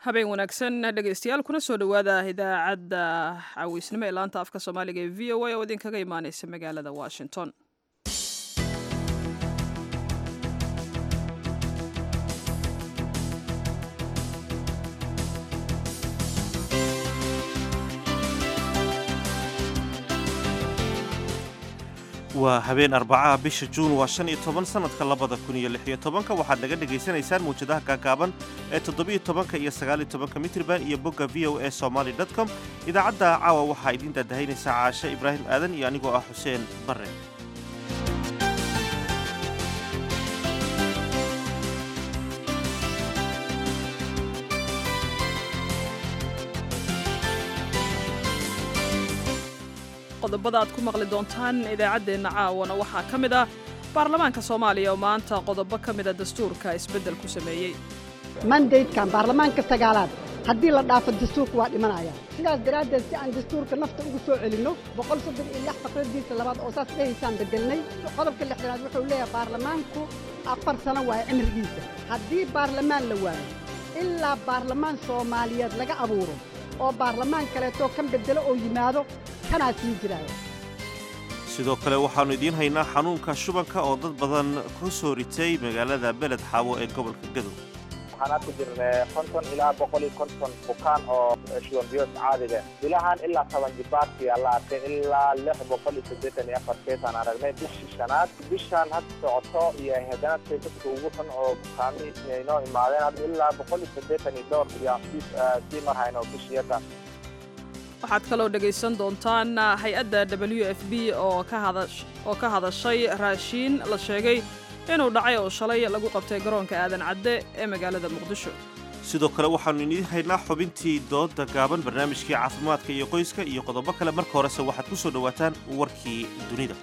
habeen wanaagsan dhegeystayaal kuna soo dhowaada idaacadda cawiisnimo ee laanta afka soomaaliga ee v o a oo idinkaga imaaneysa magaalada washington waa habeen arbacaha bisha juun waa shan iyo toban sannadka labada kun iyo lix iyo tobanka waxaad naga dhegaysanaysaan mawjadaha gaagaaban ee toddobiyo tobanka iyo sagaaliyo tobanka mitriban iyo bogga v o a somaly com idaacadda caawa waxaa idiin daadahaynaysaa caashe ibraahim aadan iyo anigoo ah xuseen barre qodobada aad ku maqli doontaan idaacaddeenna caawana waxaa ka mid ah baarlamaanka soomaaliya oo maanta qodobo ka mida dastuurka isbeddel ku sameeyey mandaydkan baarlamaanka sagaalaad haddii la dhaafo dastuurka waa dhimanaya sidaas daraaddeed si aan dastuurka nafta ugu soo celinno boqol soddon iyo lix faqradiisa labaad oo saas dhahaysaan beddelnay qodobka lixdanaad wuxuu leeyahay baarlamaanku afar sano waaye cimrigiisa haddii baarlamaan la waayo ilaa baarlamaan soomaaliyeed laga abuuro oo baarlamaan kaleetoo kan beddelo oo yimaado kanaa sii jiraya sidoo kale waxaannu idiin haynaa xanuunka shubanka oo dad badan ku soo ritay magaalada beled xaawo ee gobolka gadow waxaan ku jirnay konton ilaa boqol iyo konton bukaan oo shuban biyood caadiga bilahan ilaa toban jibaarkii la arkay ilaa lix boqol iyo siddeetan iyo afar keesaan aragnay bishii shanaad bishaan hadda socoto iyo haddana dadka ugu xun oo bukaami inoo imaadeen hadda ilaa boqol iyo siddeetan iyo dhowr iyo sii marhayno bishiyada waxaad kaloo dhegaysan doontaan hay-adda w f b oo ka hadashay raashiin la sheegay inuu dhacay oo shalay lagu qabtay garoonka aadan cadde ee magaalada muqdisho sidoo kale waxaannu idiin haynaa xubintii doodda gaaban barnaamijkii caafimaadka iyo qoyska iyo qodobo kale marka horese waxaad ku soo dhowaataan warkii dunida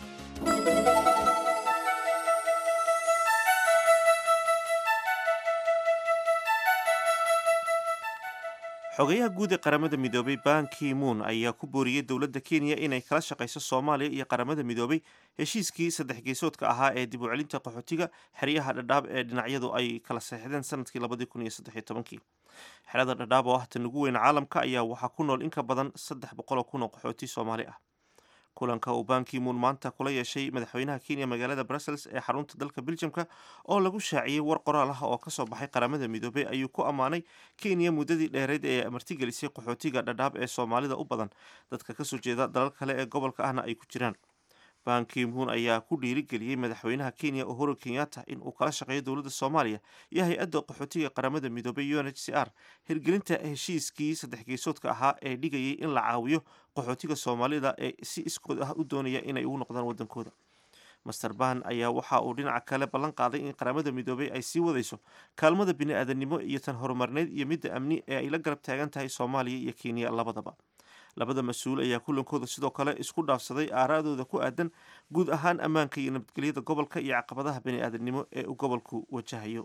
xogayaha guud ee qaramada midoobay ban ki moon ayaa ku booriyey dowladda kenya inay kala shaqayso soomaaliya iyo qaramada midoobay heshiiskii saddex geesoodka ahaa ee dib u celinta qaxootiga xeryaha dhadhaab ee dhinacyadu ay kala seexdeen sanadkii labadii kun iyo saddexiyo tobankii xerada dhadhaab oo ah tan ugu weyn caalamka ayaa waxaa ku nool in ka badan saddex boqoloo kun oo qaxooti soomaali ah kulanka uu ban ki moon maanta kula yeeshay madaxweynaha kenya magaalada brussels ee xarunta dalka beljamka oo lagu shaaciyey war qoraal ah oo kasoo baxay qaramada midoobey ayuu ku ammaanay kenya muddadii dheereyd ee martigelisay qaxootiga dhadhaab ee soomaalida u badan dadka kasoo jeeda dalal kale ee gobolka ahna ay ku jiraan ban ki moon ayaa ku dhiirigeliyey madaxweynaha kenya uhuru kenyatta in uu kala shaqeeyo dowladda soomaaliya iyo hay-adda qaxootiga qaramada midoobay u n h c r hirgelinta heshiiskii saddex geesoodka ahaa ee dhigayay in la caawiyo qaxootiga soomaalida ee si iskood ah u doonaya inay ugu noqdaan waddankooda master ban ayaa waxa uu dhinaca kale ballan qaaday in qaramada midoobay ay sii wadayso kaalmada bini-aadamnimo iyo tan horumarneyd iyo midda amni ee ay la garab taagan tahay soomaaliya iyo kenya labadaba labada mas-uul ayaa kulankooda sidoo kale isku dhaafsaday aaraadooda ku aadan guud ahaan ammaanka iyo nabadgelyada gobolka iyo caqabadaha bani-aadamnimo ee uu gobolku wajahayo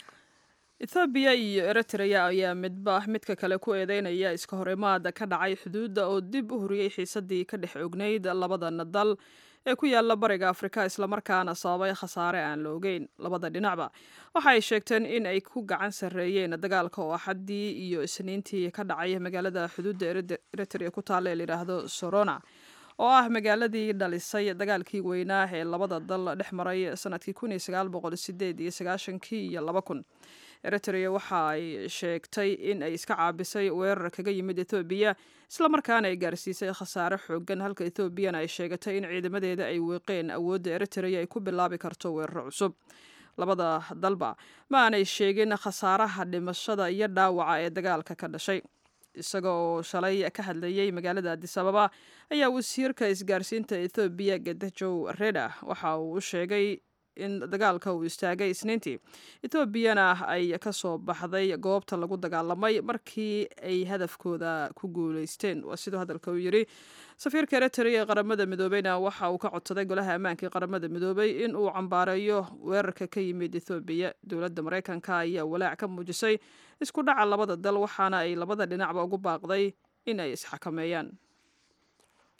ethoobiya iyo eritrea ayaa midba midka kale ku eedeynaya iska horimaada ka dhacay xuduudda oo dib u huriyey xiisadii ka dhex ognayd labadana dal ee ku yaala bariga afrika islamarkaana sababay khasaare aan la ogeyn labada dhinacba waxa ay sheegteen in ay ku gacan sarreeyeen dagaalka oo axaddii iyo isniintii ka dhacay magaalada xuduudda eritrea ku taalla ee layidhaahdo sorona oo ah magaaladii dhalisay dagaalkii weynaa ee labada dal dhex maray sanadkii kun iyo sagaal boqol sideed iyo sagaashankii iyo laba kun eritrea waxa ay sheegtay in ay iska caabisay weerar kaga yimid ethoobiya islamarkaana ay gaarsiisay khasaare xoogan halka ethoobiana ay sheegatay in ciidamadeeda ay weeqeen awoodda eritrea ay ku bilaabi karto weeraro cusub labada dalba ma aanay sheegin khasaaraha dhimashada iyo dhaawaca ee dagaalka ka dhashay isaga oo shalay ka hadlayey magaalada adis ababa ayaa wasiirka isgaarsiinta ethoobiya gedajow reda waxa uu u sheegay in dagaalka uu istaagay isniintii etoobiyana ay ka soo baxday goobta lagu dagaalamay markii ay hadafkooda ku guuleysteen waa siduu hadalka uu yidhi safiirka eritrea ee qaramada midoobeyna waxa uu ka codsaday golaha ammaanka ee qaramada midoobey in uu cambaareeyo weerarka ka yimid ethoobiya dowladda maraykanka ayaa walaac ka muujisay isku dhaca labada dal waxaana ay labada dhinacba ugu baaqday in ay isxakameeyaan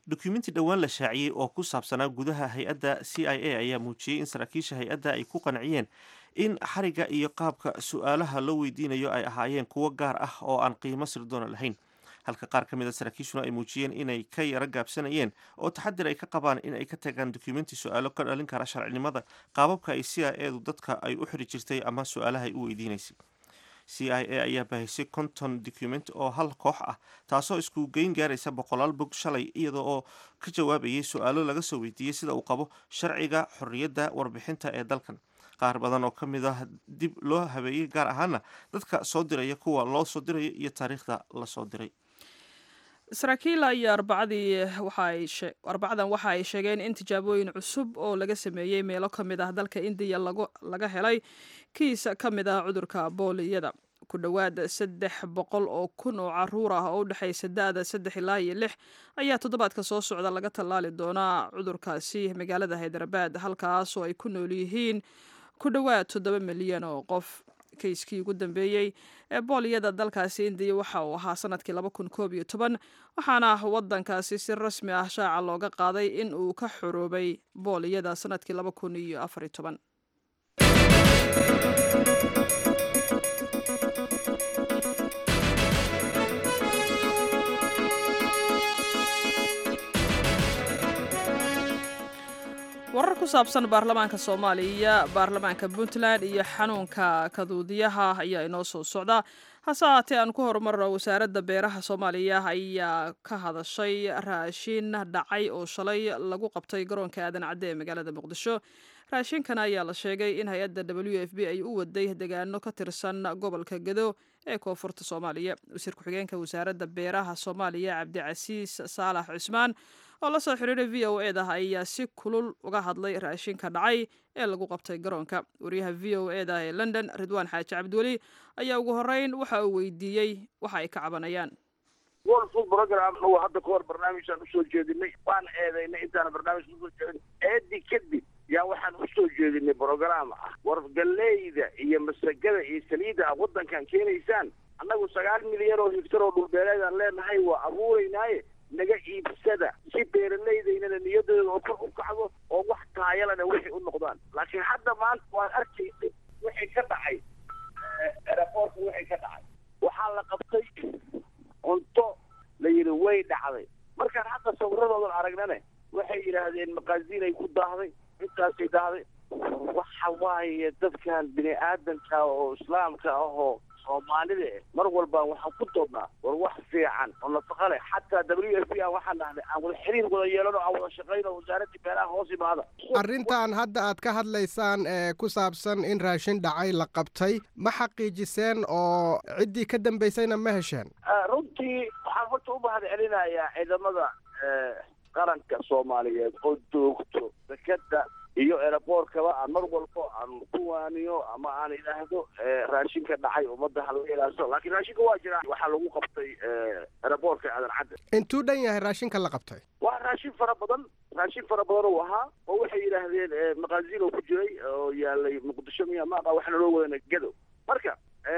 dukumenti dhowaan la shaaciyey oo ku saabsanaa gudaha hay-adda c i a ayaa muujiyey in saraakiisha hay-adda ay ku qanciyeen in xariga iyo qaabka su-aalaha loo weydiinayo ay ahaayeen kuwo gaar ah oo aan qiimo sirdoona lahayn halka qaar ka mid a saraakiishuna ay muujiyeen inay ka yaro gaabsanayeen oo taxadir ay ka qabaan in ay ka tagaan dukumenti su-aalo ka dhalin kara sharcinimada qaababka ay c i edu dadka ay u xiri jirtay ama su-aalaha ay u weydiinaysay c i a ayaa baahisay konton document oo hal koox ah taasoo isku geyn gaaraysa boqolaal bog shalay iyada oo ka jawaabayay su-aalo laga soo weydiiyey sida uu qabo sharciga xorriyadda warbixinta ee dalkan qaar badan oo ka mid ah dib loo habeeyey gaar ahaana dadka soo diraya kuwa loo soo diraya iyo taariikhda la soo diray saraakiil ayaa arbacadii arbacadan waxa ay sheegeen in tijaabooyin cusub oo laga sameeyey meelo ka mid ah dalka indiya laga helay kiis ka mid ah cudurka booliyada ku dhowaad saddex boqol oo kun oo caruur ah oo u dhexaysa da-da saddex ilaa iyo lix ayaa toddobaadka soo socda laga tallaali doonaa cudurkaasi magaalada haydarabad halkaasoo ay ku nool yihiin ku dhowaad toddoba milyan oo qof kayskii ugu dambeeyey ee booliyada dalkaasi indiya waxa uu ahaa sanadkii laba kun koob iyo toban waxaana wadankaasi si rasmi ah shaaca looga qaaday in uu ka xoroobay booliyada sanadkii laba kun iyo afar iyo toban warar ku saabsan baarlamaanka soomaaliya baarlamaanka puntland iyo xanuunka kaduudiyaha ayaa inoo soo socda hase ahaatee aan ku horumarno wasaaradda beeraha soomaaliya ayaa ka hadashay raashin dhacay oo shalay lagu qabtay garoonka aadan cadde ee magaalada muqdisho raashinkan ayaa la sheegay in hay-adda w f b ay u waday degaano ka tirsan gobolka gedo ee koonfurta soomaaliya wasiir ku-xigeenka wasaaradda beeraha soomaaliya cabdicasiis saalax cusmaan oo la soo xiriiray v o e da ayaa si kulul uga hadlay raashinka dhacay ee lagu qabtay garoonka wariyaha v o e da ee london ridwaan xaaji cabdiweli ayaa ugu horeyn waxa uu weydiiyey waxa ay ka cabanayaan world food program anagu hadda ka hor barnaamijaan usoo jeedinay waan eedaynay intaana barnaamij usoo jeedin eedi kadib yaa waxaan usoo jeedinay program ah war galeyda iyo masagada iyo saliidda a waddankan keenaysaan annagu sagaal milyan oo higtar oo dhulbeeleedaan leenahay waa abuuraynaaye naga iibsada si beeraleydaynana niyadooda oo kor u kacdo oo wax taayalana waxay u noqdaan laakiin hadda maanta waan arkaysay wixii ka dhacay eraboorka wixii ka dhacay waxaa la qabtay cunto la yidhi way dhacday markaan hadda sawiradoodan aragnane waxay yidhaahdeen maqaasiin ay ku daahday intaasay daahday waxa waaye dadkan bini aadanka oo islaamka ahoo soomaalida eh mar walbaan waxaan ku doodnaa war wax fiican oo nafaqa leh xataa w f b aan waxaan dhahnay aan wada xiriir wada yeelano aan wada shaqayno wasaaradii beeraha hoos imaada arrintan hadda aad ka hadlaysaan ee ku saabsan in raashin dhacay la qabtay ma xaqiijiseen oo ciddii ka dambaysayna ma hesheen runtii waxaan horta u mahad celinayaa ciidamada qaranka soomaaliyeed oo joogto dekeda iyo eraboorkaba aan mar walbo aan ku waaniyo ama aan idhaahdo raashinka dhacay ummadda ha laga ilaaliso laakiin raashinka waa jira waxaa lagu qabtay eraboorka aadan cadde intuu dhan yahay raashinka la qabtay waa raashin fara badan raashin fara badan uu ahaa oo waxay yidhaahdeen maqaasiin oo ku jiray oo yaalay muqdisho miya maaqa waxaana loo wadana gado marka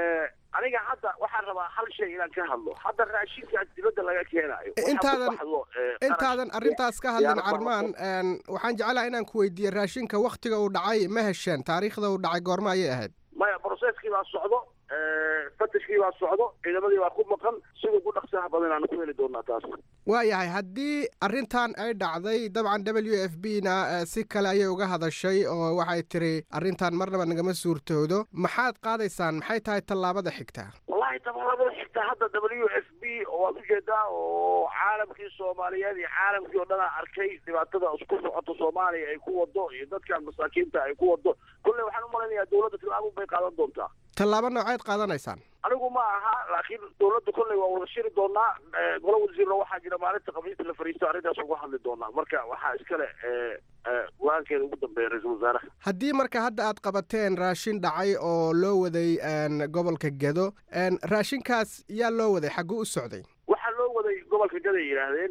aniga hadda waxaan rabaa hal shay inaan ka hadlo hadda raashinkaas dibadda laga keenaayo intaadan intaadan arrintaas ka hadlin carmaan waxaan jeclaha inaan ku weydiiye raashinka waktiga uu dhacay ma hesheen taariikhda uu dhacay goorma ayay ahayd maya broceskii baa socdo fatishkii baa socdo ciidamadii baa ku maqan siduu ku dhaqsaha badan aan ku heli doonaa taas waayahay haddii arrintan ay dhacday dabcan w f b na si kale ayay uga hadashay oo waxay tiri arrintan marnaba nagama suurtoodo maxaad qaadaysaan maxay tahay tallaabada xigtaa wallahi tallaabada xigtaa hadda w f b waad ujeedaa oo caalamkii soomaaliyeed iyo caalamkii oo dhanaa arkay dhibaatada isku socota soomaaliya ay ku wado iyo dadkan masaakiinta ay ku wado kolley waxaan u malaynayaa dawladda tilaabo bay qaadan doontaa tallaabo nooceed qaadanaysaan anigu ma aha laakiin dawladda kolley waa wada shiri doonaa golo wasiirna waxaa jira maalinta khamiista la fariisto arrintaas uga hadli doonaa marka waxaa iskale go-aankeeda ugu dambeeya ra-iisul wasaaraha haddii marka hadda aad qabateen raashin dhacay oo loo waday gobolka gedo raashinkaas yaa loo waday xagguu u socday waxaa loo waday gobolka gado ay yidhaahdeen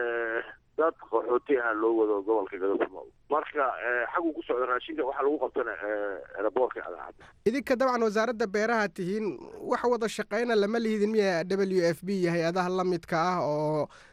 dad qaxooti ah loo wado gobolka gado ku nool marka xaguu ku socda raashinka waxaa lagu qabtana eraboorka adaacadda idinka dabcan wasaaradda beeraha tihiin wax wada shaqeyna lama lihidin miya w f b iyo hay-adaha la midka ah oo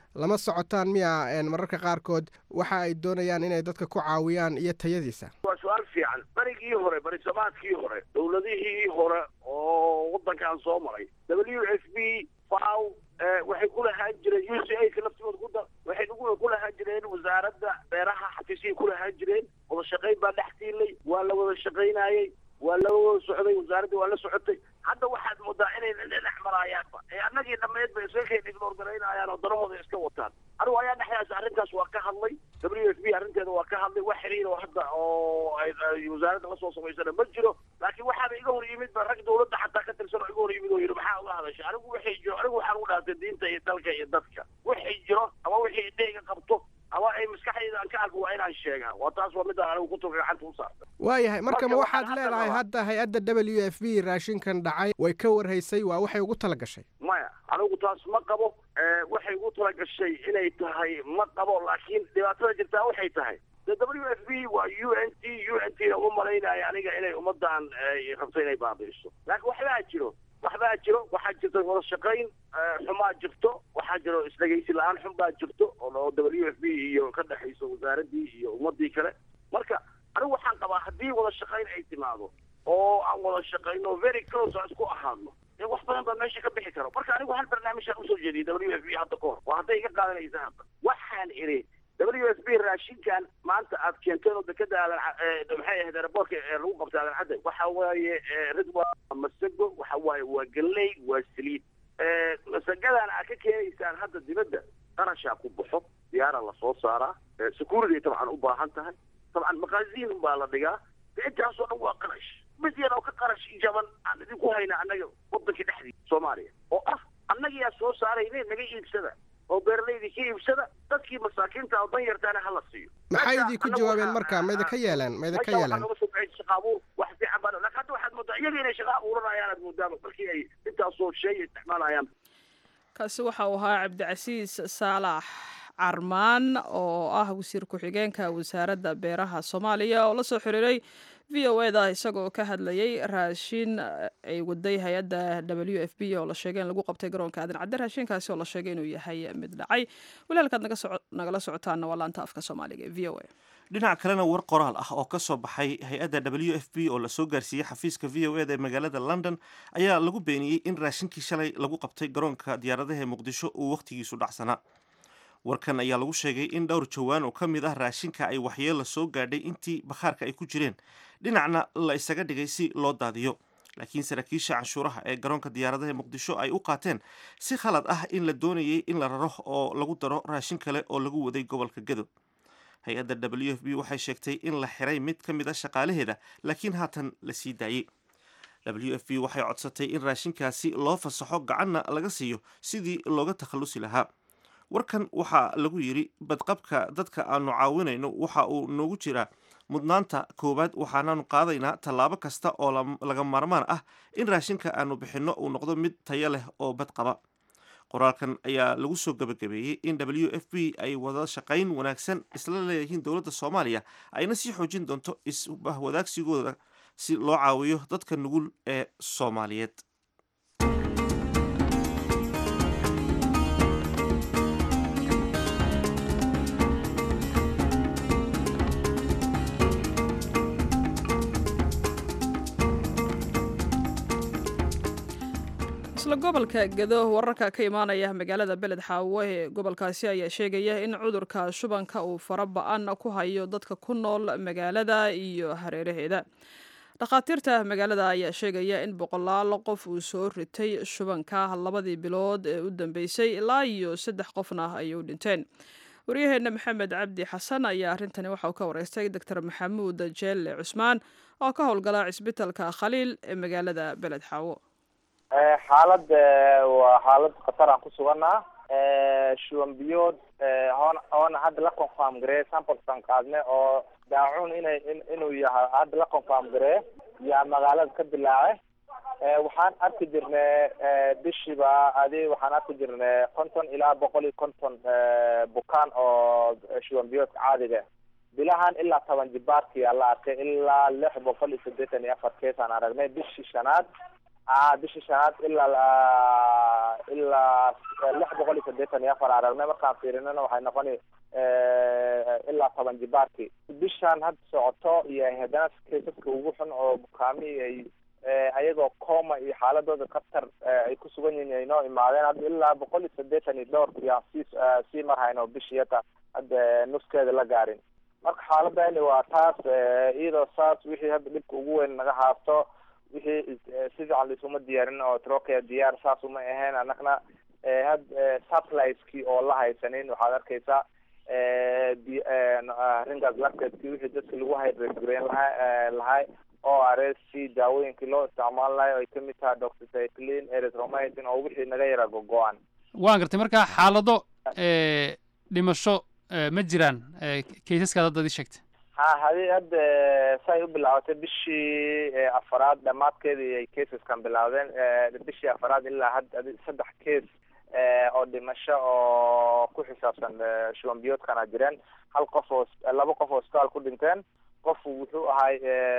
lama socotaan miya mararka qaarkood waxa ay doonayaan inay dadka ku caawiyaan iyo tayadiisa waa su-aal fiican berigii hore berisamaadkii hore dowladihii hore oo waddankan soo maray w f b faw waxay ku lahaan jireen u c a ka laftigooda kuda waxay ku lahaan jireen wasaaradda beeraha xafiisyay ku lahaan jireen wada shaqayn baa dhex tiilay waa la wada shaqaynayey waa la wada socday wasaaradda waa la socotay hadda waxaad moodaa inay dhex maraayaanba ee annagii dhammeed bay iska kay dhignoorgaraynayaan oo danahooda iska wataan anigu ayaa dhexdaas arrintaas waa ka hadlay w f b arrinteeda waa ka hadlay wax xiriir oo hadda oo ay wasaaradda lasoo samaysana ma jiro laakiin waxaaba iga hor yimid ba rag dawladda xataa ka tirsan oo iga hor yimid oo yidhi maxaa uga hadashay anigu waxay jiro anigu waxaan u dhaartay diinta iyo dalka iyo dadka waxay jiro ama wixii idheyga qabto ama ay maskaxdayda aan ka arko waa inaan sheegaa waa taas waa midaan anigu kutubka gacanta u saarta waayahay marka ma Marka waxaad waxaan hadda leedahay rabaa- hadda hay-adda w f b raashinkan dhacay way ka warhaysay waa waxay ugu tala gashay maya anigu taas ma qabo ee, waxay ugu tala gashay inay tahay ma qabo laakiin dhibaatada jirtaa waxay tahay de w f b waa u n t u n t na uma malaynaya aniga inay ummadan ay rabto inay baabi'iso laakiin waxbaa jiro waxbaa jiro waxaa jirta wada shaqayn ee, xumaa jirto waxaa jiro isdhegaysi la-aan xun baa jirto oo oo w f b iyo ka dhexayso wasaaraddii iyo ummadii kale marka anigu waxaan qabaa haddii wada shaqayn ay timaado oo aan wada shaqayno very close aan isku ahaadno dee wax badan baa meesha ka bixi karo marka anigu hal barnaamijaan usoo jeediyay w f b hadda ka hor waa hadday iga qaadanaysa hadda waxaan idhi w f b raashinkan maanta aad keenteen oo dekada aadan ca- ee, maxay ahayd aeroboortka ee lagu qabtay aadan cadde waxa waaye ee, ridwa masago waxa waaye waa galley waa saliid ee, masagadan aad ka keenaysaan hadda dibadda qarashaa ku baxo diyaara lasoo saaraa ee, security tabcan u baahan tahay tabcan maqaasiin baa la dhigaa de intaasoo dhan waa qarash mid yar oo ka qarash jaban aan idinku hayna annaga waddanka dhexdiisa soomaaliya oo ah annagiyaa soo saarayne naga iibsada oo beeralaydii ka iibsada dadkii masaakiinta oo dan yartaana hala siiyo maxay Meesha idinku annagu jawaabeen waxaa- marka ma idinka yeeleen ma idinka meesha waxaa yeeleen nooga soo baxay shaqa abuur wax fiican baa laakiin hadda waxaad moodaa iyaga inay shaqa abuuranayaan aad moodaaba markii ay intaasoo shay isticmaalayaan kaasi waxa uu ahaa cabdicasiis saalax carmaan oo ah wasiir ku-xigeenka wasaaradda beeraha soomaaliya oo la soo xiriiray v o e da isagoo ka hadlayay raashin ay waday hay-adda w f b oo la sheegay in lagu qabtay garoonka aadan cadde raashinkaasi oo la sheegay inuu yahay mid dhacay walaalkaad naga soco- nagala socotaana waa laanta afka soomaaliga ee v o a dhinaca kalena war qoraal ah oo ka soo baxay hay-adda w f b oo lasoo gaarsiiyey xafiiska v o eda ee magaalada london ayaa lagu beeniyey in raashinkii shalay lagu qabtay garoonka diyaaradaha ee muqdisho uu wakhtigiisu dhacsanaa warkan ayaa lagu sheegay in dhowr jawaan oo ka mid ah raashinka ay waxyeella soo gaadhay intii bakhaarka ay ku jireen dhinacna la isaga dhigay si loo daadiyo laakiin saraakiisha canshuuraha ee garoonka diyaaradaha ee muqdisho ay u qaateen si khalad ah in la doonayay in la raro oo lagu daro raashin kale oo lagu waday gobolka gadow hay-adda w f b waxay sheegtay in la xiray mid ka mid a shaqaalaheeda laakiin haatan la sii daayey w f b waxay codsatay in raashinkaasi loo fasaxo gacanna laga siiyo sidii looga takhallusi lahaa warkan waxaa lagu yidhi badqabka dadka aanu caawinayno waxa uu noogu jiraa mudnaanta koowaad waxaanaanu qaadaynaa tallaabo kasta oo lam- laga maarmaan ah in raashinka aanu bixinno uu noqdo mid tayo leh oo badqaba qoraalkan ayaa lagu soo gabagabeeyey in w f b ay wada shaqayn wanaagsan isla leeyihiin dowladda soomaaliya ayna sii xoojin doonto isbahwadaagsigooda si loo caawiyo dadka nugul ee soomaaliyeed isla gobolka gedo wararka ka imaanaya magaalada beled xaawo ee gobolkaasi ayaa sheegaya in cudurka shubanka uu fara ba-an ku hayo dadka ku nool magaalada iyo hareeraheeda dhakhaatiirta magaalada ayaa sheegaya in boqolaal qof uu soo ritay shubanka labadii bilood ee u dambeysay ilaa iyo saddex qofna ay u dhinteen waryaheena maxamed cabdi xasan ayaa arrintani waxa uu ka wareystay doctor maxamuud jeelle cusmaan oo ka howlgala cisbitalka khaliil ee magaalada beled xaawo xaalad waa xaalad khatar aan ku suganaa shuban biyood oon oona hadda la confirm gareye samplesan qaadne oo daacuun inay in inuu yahay hadda la confirm gareye yaa magaalada ka dilaace waxaan arki jirnay bishiiba adi waxaan arki jirnay konton ilaa boqol iyo konton bukaan oo shuban biyoodka caadiga bilahan ilaa toban jibaarkii aa la arkay ilaa lix boqol iyo siddeetan iyo afar kees aan aragnay bishii shanaad a bishii shanaad ilaa ilaa lix boqol iyo saddeetan iyo afar aragnay markaan fiirinana waxay noqoni ilaa toban jibaarkii bishaan hadda socoto iyo haddana kaysaska ugu xun oo bukaamihii ay ayagoo coma iyo xaaladooda khatar ay ku sugan yihiin ay noo imaadeen hadda ilaa boqol iyo saddeetan iyo dhowr yaan sii sii marhayno bishii hata hadda nuskeeda la gaarin marka xaaladani waa taas iyadoo saas wixii hadda dhibka ugu weyn naga haasto wixii si fiican laisuma diyaarin oo trokea diyaar saas uma ahayn annagna had satelliteskii oo la haysanin waxaad arkaysaa ringas lafteedkii wixii dadka lagu hydrategrayn laha lahay o r s c daawooyinkii loo isticmaal lahay ay kamid tahay doxycycline erythromycin oo wixii naga yara gogo-an waan gartay marka xaalado dhimasho ma jiraan kaysaskaad hadda adi sheegtay ha hadi hadda say u bilaabatay bishii afaraad dhamaadkeedii ay caseskan bilaawdeen bishii afaraad ilaa had adi saddex case oo dhimasho oo ku xisaabsan shuban biyoodkana jireen hal qof oo laba qof oo hospitaal ku dhinteen qof wuxuu ahay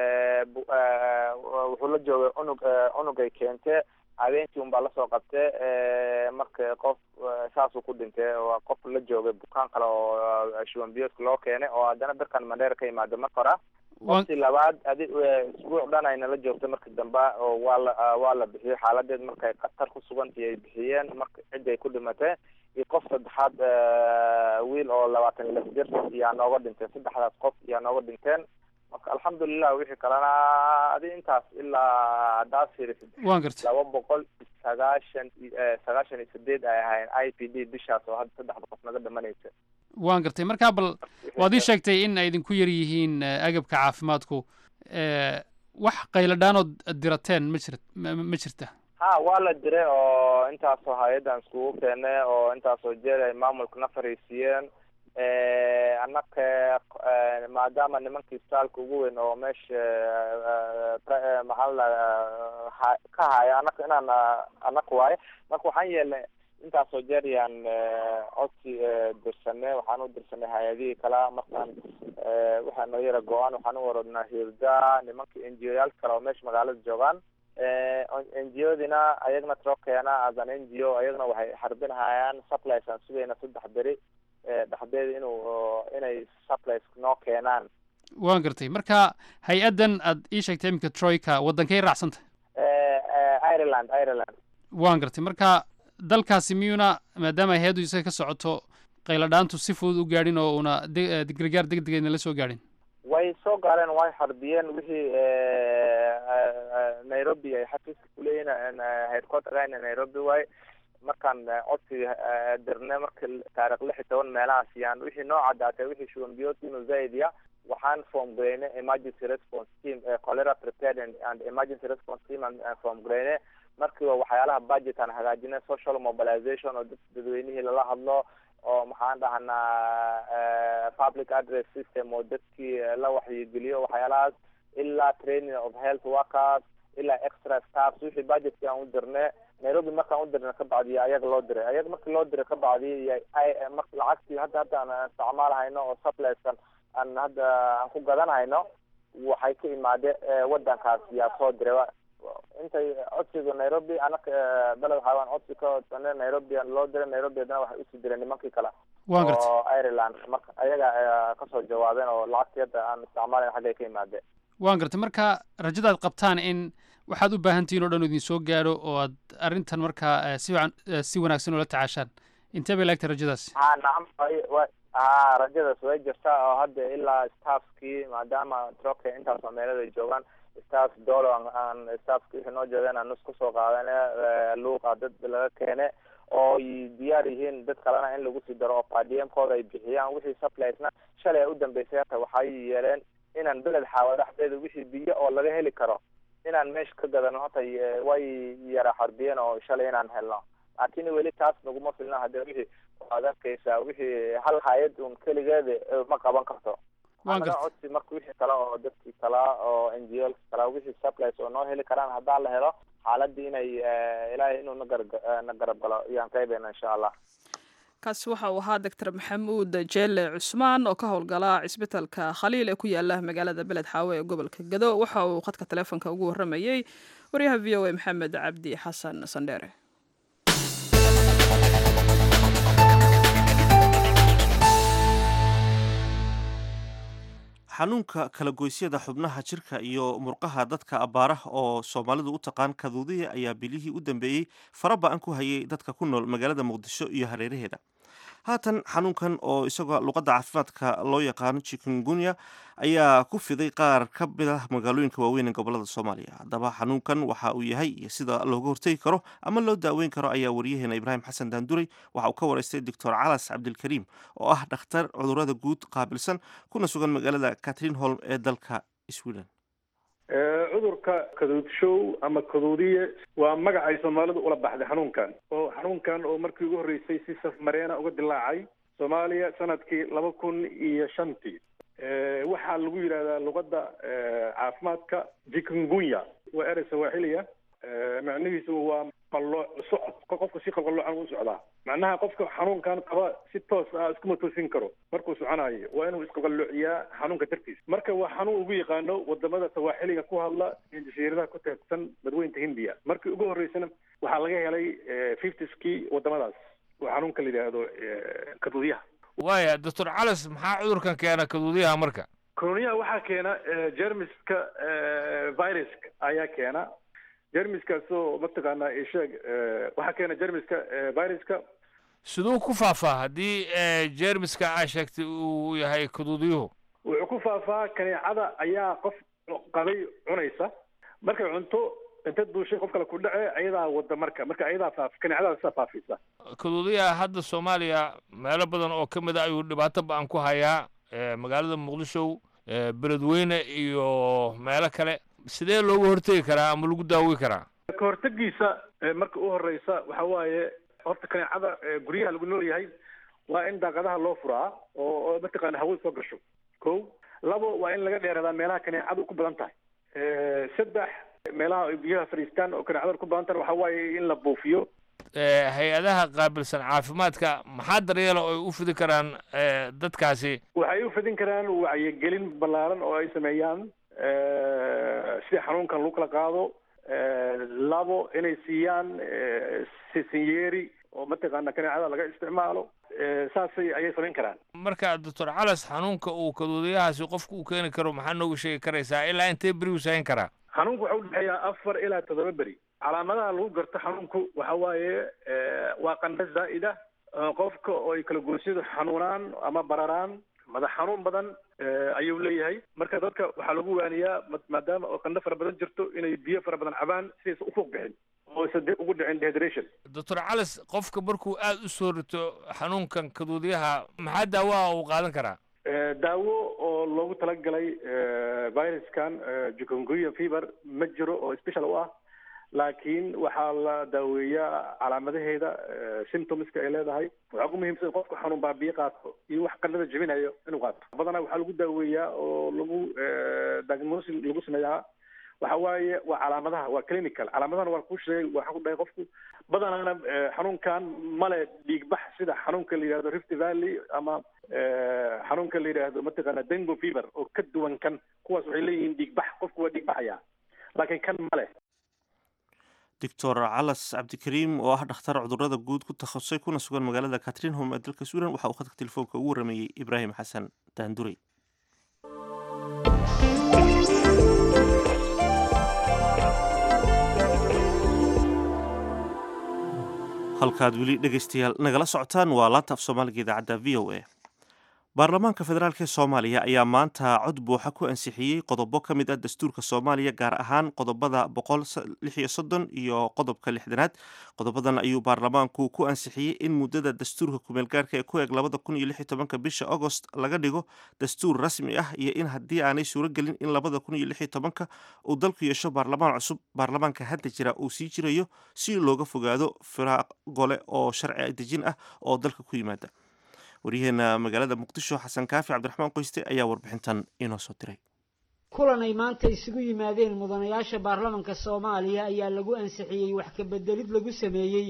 wuxuu la joogay unug unugay keente habeenkii un baa lasoo qabte marka qof saasuu ku dhintay waa qof la joogay bukaan kale oo shuban biyoodka loo keenay oo haddana dadkan mandheer ka yimaado marka hora qoftii labaad adi isbuuc dhan ayna la joogtay markii dambe oo waa la waa la bixiyey xaaladeed markay khatar ku sugantii ay bixiyeen marka ciddi ay ku dhimatay iyo qof saddexaad wiil oo labaatan iyo lix jir yaa nooga dhintay saddexdaas qof yaa nooga dhinteen marka alxamdulilah wixii kalena adi intaas ilaa haddaad fiirisid waan gartay laba boqol sagaashan sagaashan iyo sideed ay ahayn i p d bishaas oo hadda saddexda qof naga dhimanaysa waan gartay marka bal waad ii sheegtay in ay idinku yar yihiin agabka caafimaadku wax qayladhaanood dirateen ma jir ma jirta ha waa la diray oo intaasoo hay-addan iskugu keenay oo intaasoo jeer ay maamulka na fariisiiyeen annaka maadaama nimankii istaalka ugu weyn oo meesha maxaa la ka haya anaka inaan anaka waaye marka waxaan yeelnay intaasoo jeer yaan codsi dirsanay waxaan u dirsanay hay-adihii kala markaan waxaa noo yara go-aan waxaan u waradnaa hirda nimankii n g o yaal kale oo meesha magaalada joogaan n g o dina ayagna tro keena as an n g o ayagna waxay harbinhayaan supplies aan sugayna saddex beri dhexdeeda inuu inay supplies noo keenaan waan gartay marka hay-addan aad ii sheegtay iminka troika waddankay raacsanta ireland ireland waan gartay marka dalkaasi miyuuna maadaama hay-addu isaga ka socoto qayladhaantu si fudud u gaadhin oo una gargaar deg degeedna la soo gaadhin way soo gaareen way harbiyeen wixii nairobi ay xafiiska kuleeyihin headquartergana nairobi way markaan codsi dirnay marka taarikh lix iyo toban meelahaas yaan wixii noo caddaatay wixii shuban biyoodka inuu zaid ya waxaan form gareynay emergency response team cholera prepared and emergency response team aan form gareynay markiiba waxyaalaha budget aan hagaajinay social mobilization oo dad dadweynihii lala hadlo oo maxaan dhahnaa public address system oo dadkii la waxyigeliyo waxyaalahaas ilaa training of health workers ilaa extra staffs wixii budgetkii aan u dirnay nairobi markaan u dirnay ka bacdi ayaga loo diray ayaga markii loo diray ka bacdi mar lacagtii hadda hadda aan isticmaal hayno oo suppleskan aan hadda aan ku gadan hayno waxay ka imaade wadankaas yaa soo diray intay codsiga nairobi anaka beled waxaawaan codsi ka codsane nairobi loo diray nairobi haddana waxay usii direen nimankii kale waan gartay oo ireland marka ayaga kasoo jawaabeen oo lacagtii hadda aan isticmaalayn xaggay ka imaadeen waan gartay marka rajadaad qabtaan in waxaad u baahan tihiin oo dhan idin soo gaadho oo aad arrintan markaa si wacan si wanaagsan oola tacaashaan intee bay laegtay rajadaasi ha nacam wa ha rajadaas way jirtaa oo hadda ilaa staffkii maadaama troka intaasoo meelada joogaan staff dolo aan staffki wixii noo joogeen aan nus kusoo qaadane luuqa dad laga keene oo diyaar yihiin dad kalena in lagu sii daro oo padiemkooda ay bixiyaan wixii suppliesna shalay u dambeysay hata waxay yeeleen inaan beled xaawa dhexdeeda wixii biyo oo laga heli karo inaan meesha ka gadano hata way yara xarbiyeen oo shalay inaan helno laakiin weli taas naguma filna hadee wixii waad arkaysaa wixii hal hay-ad un keligeeda ma qaban karto anaga codsi marka wixii kale oo dadkii kala oo n g o kala wixii supplies oo noo heli karaan haddaa la helo xaaladii inay ilaahay inuu nagar na garab galo ayaan qaybeyna insha allah kaasi waxa uu ahaa doctor maxamuud jeele cusmaan oo ka howlgala cisbitalka khaliil ee ku yaala magaalada beled xaawe ee gobolka gado waxa uu khadka taleefonka ugu waramayey waryaha v o a maxamed cabdi xasan sandheere xanuunka kalagoysyada xubnaha jirka iyo murqaha dadka abbaaraha oo soomaalidu u taqaan kaduudiya ayaa bilihii u dambeeyey fara ba-an ku hayay dadka ku nool magaalada muqdisho iyo hareeraheeda haatan xanuunkan oo isagoo luqadda caafimaadka loo yaqaano chikungunya ayaa ku fiday qaar ka mid ah magaalooyinka waaweyn ee gobolada soomaaliya haddaba xanuunkan waxa uu yahay iyo sida looga hortegi karo ama loo daaweyn karo ayaa wariyaheena ibraahim xasan daanduray waxa uu ka waraystay doctor calas cabdilkariim oo ah dhakhtar cudurada guud qaabilsan kuna sugan magaalada catrin holm ee dalka sweden cudurka kaduudshow ama kaduudiye waa magac ay soomaalidu ula baxday xanuunkan oo xanuunkan oo markii ugu horreysay si safmareena uga dilaacay soomaaliya sanadkii laba kun iyo shantii waxaa lagu yidhahdaa luqadda caafimaadka jikungunya waa erey sawaaxiliya macnihiisu waa qalooc socod qofka si qalqaloocan u socdaa macnaha qofka xanuunkan qaba si toos ah iskuma toosin karo markuu soconayo waa inuu isqalqaloociyaa xanuunka dartiis marka waa xanuun ugu yaqaano wadamada sawaaxiliga ku hadla iyo jasiiradaha ku teedsan badweynta hindiya markii ugu horreysana waxaa laga helay fiftiskii wadamadaas oo xanuunka la yidhaahdo kaduudyaha waaya doctor calas maxaa cudurkan keena kaduudyaha marka kaduudyaha waxaa keena jermiska viruska ayaa keena jermiskaasoo mataqaanaa isheeg waxaa keena jermiska viruska siduu ku faafaa haddii jermiska aa sheegtay uu yahay kaduudiyuhu wuxuu ku faafaa kaneecada ayaa qof qabay cunaysa markay cunto inta duushay qof kale ku dhace ayadaa wada marka marka ayadaa faaf kaneecadaasa faafisa kaduudiyaha hadda soomaaliya meelo badan oo ka mid a ayuu dhibaato ba-an ku hayaa magaalada muqdisho beledweyne iyo meelo kale sidee looga hortegi karaa ama lagu daawi karaa ka hortegiisa marka u horeysa waxa waaye horta kaneecada guryaha lagu nool yahay waa in daaqadaha loo furaa oo mataqaana hawada soo gasho ko labo waa in laga dheeradaa meelaha kaneecadu ku badan tahay saddex meelaha ay biyaha fadhiistaan oo kaneecada ku badan tahay waxa waaye in la buufiyo hay-adaha qaabilsan caafimaadka maxaa daryeela oo ay u fidi karaan dadkaasi waxay u fidin karaan wacyigelin ballaaran oo ay sameeyaan sida xanuunkan lagu kala qaado labo inay siiyaan sisinyeeri oo mataqaana kaneecada laga isticmaalo saasay ayay samayn karaan marka doctor calas xanuunka uu kaduudiyahaasi qofku uu keeni karo maxaa nooga sheegi karaysaa ilaa intee beri uu sahayn karaa xanuunku waxa u dhexeeyaa afar ilaa toddoba beri calaamadaha lagu garto xanuunku waxa waaye waa qandho zaa'ida qofka oo ay kala goosyadu xanuunaan ama bararaan madax xanuun badan ayuu leeyahay marka dadka waxaa lagu waaniyaa maadaama oo qandho fara badan jirto inay biyo fara badan cabaan sidaysa u fuuq bixin oo aysan dib ugu dhicin dehydration doctor calas qofka markuu aada u soo rito xanuunkan kaduudiyaha maxaa daawaha uu qaadan karaa daawo oo loogu talagalay viruskan jukunguya fever ma jiro oo special u ah laakiin waxaa la daaweeyaa calaamadaheeda symptomska ay leedahay waxaa ugu muhiimsan qofku xanuun baabiye qaato iyo wax qandhada jebinayo inuu qaato badanaa waxaa lagu daaweeyaa oo lagu diagnosis lagu sameeyaa waxa waaye waa calaamadaha waa clinical calaamadahana waa kuu sheegay waxaa ku dhahay qofku badanaana xanuunkan male dhiigbax sida xanuunka la yidhahdo rift valley ama xanuunka la yidhaahdo mataqaana dengo fever oo ka duwan kan kuwaas waxay leeyihiin dhiigbax qofku waa dhiigbaxaya laakiin kan male doctor calas cabdikariim oo ah dhakhtar cudurada guud ku takhasusay kuna sugan magaalada catrin hom ee dalka sweden waxa uu khadka telefoonka ugu warameeyey ibraahim xasan daandurey halkaad weli dhegaystayaal nagala socotaan waa laanta af soomaaliga idaacadda v o a baarlamaanka federaalk ee soomaaliya ayaa maanta cod buuxa ku ansixiyey qodobo ka mid ah dastuurka soomaaliya gaar ahaan qodobada boqol lix iyo soddon iyo qodobka lixdanaad qodobadan ayuu baarlamaanku ku ansixiyey in muddada dastuurka kumeelgaarka ee ku eg labada kun iyo lix iyo tobanka bisha agost laga dhigo dastuur rasmi ah iyo in haddii aanay suuragelin in labada kun iyo lix iyo tobanka uu dalku yeesho baarlamaan cusub baarlamaanka hadda jira uu sii jirayo si looga fogaado firaaq gole oo sharci dejin ah oo dalka ku yimaada waryaheena magaalada muqdisho xasan kaafi cabdiraxmaan qoyste ayaa warbixintan inoo soo diray kulan ay maanta isugu yimaadeen mudanayaasha baarlamanka soomaaliya ayaa lagu ansixiyey wax ka bedelid lagu sameeyey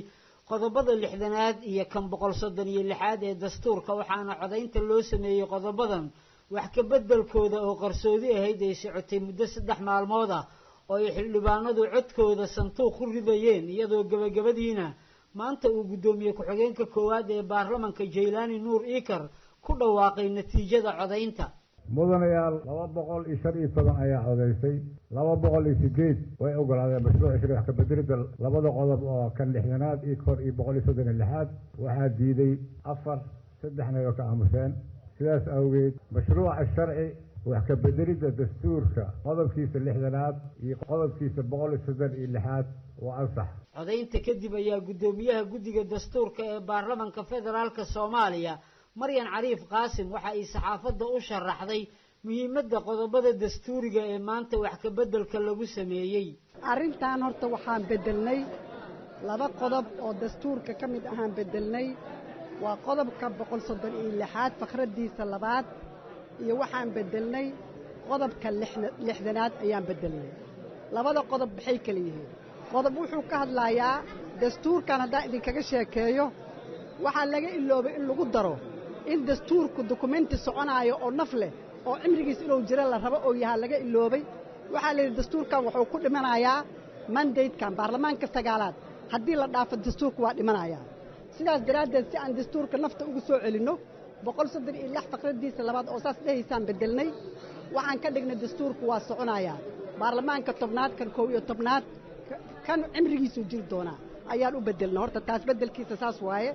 qodobada lixdanaad iyo kan boqol soddon iyo lixaad ee dastuurka waxaana codaynta loo sameeyey qodobadan wax ka beddelkooda oo qarsoodi ahayd ay socotay muddo saddex maalmood ah oo ay xildhibaanadu codkooda santuuq ku ridayeen iyadoo gebagabadiina maanta uu guddoomiye ku-xigeenka koowaad ee baarlamanka jaylaani nuur iikar ku dhawaaqay natiijada codaynta mudanayaal laba boqol iyo shan iyo toban ayaa codaysay laba boqol iyo sideed way ogolaadeen mashruuca shari wax kabeddelidda labada qodob oo kan lixdanaad iyo kor iyo boqol iyo soddon iyo lixaad waxaa diiday afar saddexna oo ka aamuseen sidaas awgeed mashruuca sharci wax kabeddelidda dastuurka qodobkiisa lixdanaad iyo qodobkiisa boqol iyo soddon iyo lixaad waa ansax codaynta kadib ayaa guddoomiyaha guddiga dastuurka ee baarlamanka federaalka soomaaliya maryan cariif qaasim waxa ay saxaafadda u sharaxday muhiimadda qodobada dastuuriga ee maanta wax ka beddelka lagu sameeyey arrintan horta waxaan beddelnay laba qodob oo dastuurka ka mid ahaan beddelnay waa qodobka boqol soddon iyo lixaad fakraddiisa labaad iyo waxaan beddelnay qodobka lixdanaad ayaan beddelnay labada qodob maxay kala yihiin qodob wuxuu ka hadlayaa dastuurkan haddaan idinkaga sheekeeyo waxaa laga iloobay in lagu daro in dastuurku dukumenti soconaayo oo naf leh oo cimrigiis inuu jiro la rabo oo yahaa laga iloobay waxaa layidhi dastuurkan wuxuu ku dhimanayaa mandatekan baarlamaanka sagaalaad haddii la dhaafo dastuurku waa dhimanayaa sidaas daraaddeed si aan dastuurka nafta ugu soo celinno boqol soddon iyo lix faqraddiisa labaad oo saas dhehaysaan beddelnay waxaan ka dhignay dastuurku waa soconayaa baarlamaanka tobnaad kan kow iyo tobnaad kan cimrigiisuu jiri doonaa ayaan u beddelnay horta taas beddelkiisa saas waaye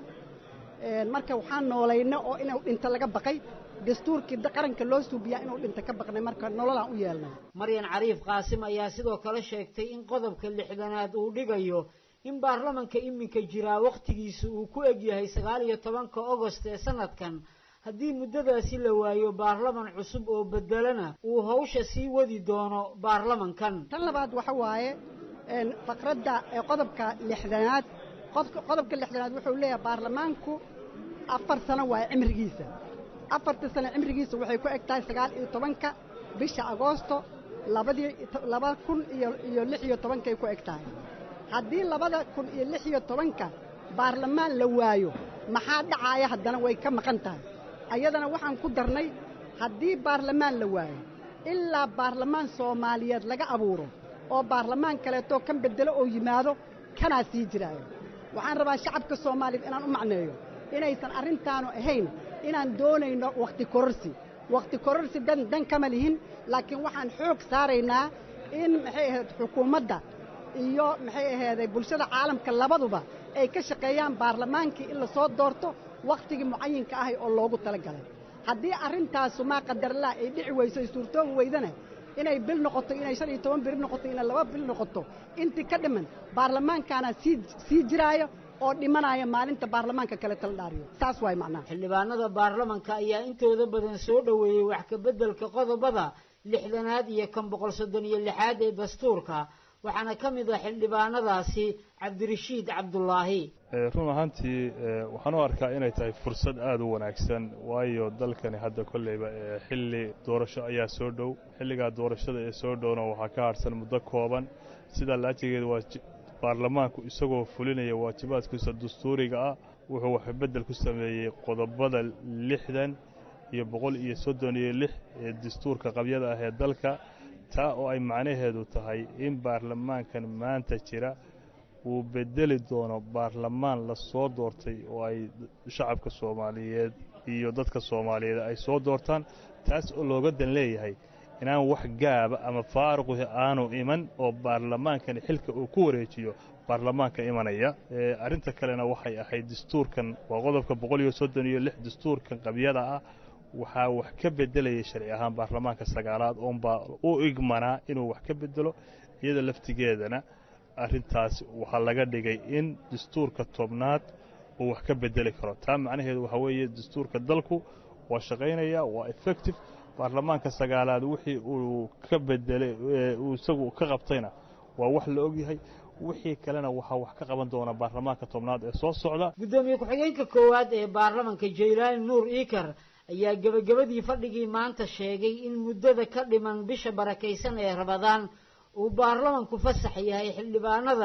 marka waxaan noolayna oo inuu dhinto laga baqay dastuurkii qaranka loo suubiyaa inuu dhinto ka baqnay marka nololaan u yeelnay maryan cariif qaasim ayaa sidoo kale sheegtay in qodobka lixdanaad uu dhigayo in baarlamanka iminka jiraa wakhtigiisa uu ku egyahay sagaal iyo tobanka ogost ee sanadkan haddii muddadaasi la waayo baarlaman cusub oo beddelana uu hawsha sii wadi doono baarlamankan tan labaad waxa waaye faqradda qodobka lixdanaad qodobka lixdanaad wuxuu leeyahay baarlamaanku afar sano waaye cimrigiisa afarta sano cimrigiisa waxay ku eg tahay sagaal iyo tobanka bisha agoosto labadii laba kun iyo iyo lix iyo tobankay ku eg tahay haddii labada kun iyo lix iyo tobanka baarlamaan la waayo maxaa dhacaaya haddana way ka maqan tahay ayadana waxaan ku darnay haddii baarlamaan la waayo ilaa baarlamaan soomaaliyeed laga abuuro oo baarlamaan kaleetoo kan beddelo oo yimaado kanaa sii jiraayo waxaan rabaa shacabka soomaaliyeed inaan u macneeyo inaysan arrintaanu ahayn inaan doonayno wakhti kororsi wakhti kororsi dan dan kama lihin laakiin waxaan xoog saaraynaa in maxay ahayd xukuumadda iyo maxay ahayday bulshada caalamka labaduba ay ka shaqeeyaan baarlamaankii in la soo doorto wakhtigii mucayinka ahay oo loogu tala galay haddii arrintaasu maa qadarlaa ay dhici weyso ay suurtoobi weydana inay bil noqoto inay shan iyo toban biri noqoto inay laba bil noqoto intii ka dhiman baarlamaankaana sii sii jiraayo oo dhimanaya maalinta baarlamaanka kale tala dhaariyo saas waay macnaha xildhibaanada baarlamanka ayaa intooda badan soo dhoweeyey wax ka beddelka qodobada lixdanaad iyo kan boqol soddon iyo lixaad ee dastuurka waxaana ka mid ah xildhibaanadaasi cabdirashiid cabdulaahi run ahaantii waxaan u arkaa inay tahay fursad aada u wanaagsan waayo dalkani hadda kolleyba xilli doorasho ayaa soo dhow xilligaa doorashada ee soo dhowna waxaa ka harsan muddo kooban sidaa laajigeeda waa baarlamaanku isagoo fulinaya waajibaadkiisa dastuuriga ah wuxuu waxbeddel ku sameeyey qodobada lixdan iyo boqol iyo soddon iyo lix ee dastuurka qabyada ah ee dalka taa oo ay macnaheedu tahay in baarlamaankan maanta jira uu bedeli doono baarlamaan la soo doortay oo ay shacabka soomaaliyeed iyo dadka soomaaliyeed ay soo doortaan taas oo looga dan leeyahay inaan wax gaaba ama faaruqi aanu iman oo baarlamaankani xilka uu ku wareejiyo baarlamaanka imanaya arrinta kalena waxay ahayd dastuurkan waa qodobka boqol iyo soddon iyo lix dastuurkan qabyada ah waxaa wax ka beddelayay sharci ahaan baarlamaanka sagaalaad oonbaa u igmanaa inuu wax ka beddelo iyada laftigeedana arrintaas waxaa laga dhigay in dastuurka tobnaad uu wax ka beddeli karo taa macnaheedu waxaa weeye dastuurka dalku waa shaqaynaya waa effective baarlamaanka sagaalaad wixii uu ka bedelay uu isagu ka qabtayna waa wax la ogyahay wixii kalena waxaa wax ka qaban doona baarlamaanka tobnaad ee soo socda gudoomiye ku-xigeenka koowaad ee baarlamanka jaylaani nuur iikar ayaa gebagabadii fadhigii maanta sheegay in muddada ka dhiman bisha barakaysan ee rabadaan uu baarlamanku fasax yahay xildhibaanadana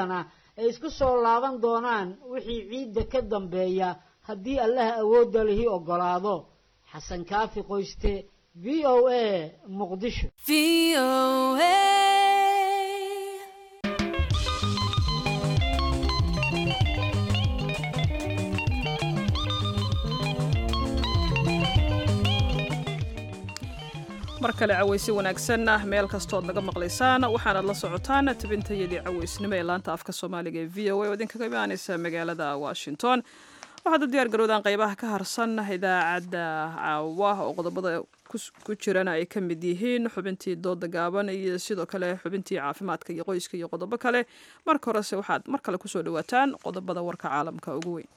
ay isku soo laaban doonaan wixii ciidda ka dambeeya haddii allaha awoodda lihi oggolaado xasan kaafi qoyste v o a muqdisho mar kale cawaysi wanaagsan ah meel kastood naga maqlaysaan waxaanaad la socotaan tabintayadii cawaysnimo ee laanta afka soomaaliga ee v o a oo idinkaga imaanaysa magaalada washington waxaad u diyaar garowdaan qeybaha ka harsan idaacadda caawa oo qodobada ku jirana ay ka mid yihiin xubintii dooda gaaban iyo sidoo kale xubintii caafimaadka iyo qoyska iyo qodobo kale marka horese waxaad mar kale kusoo dhawaataan qodobada warka caalamka ugu weyn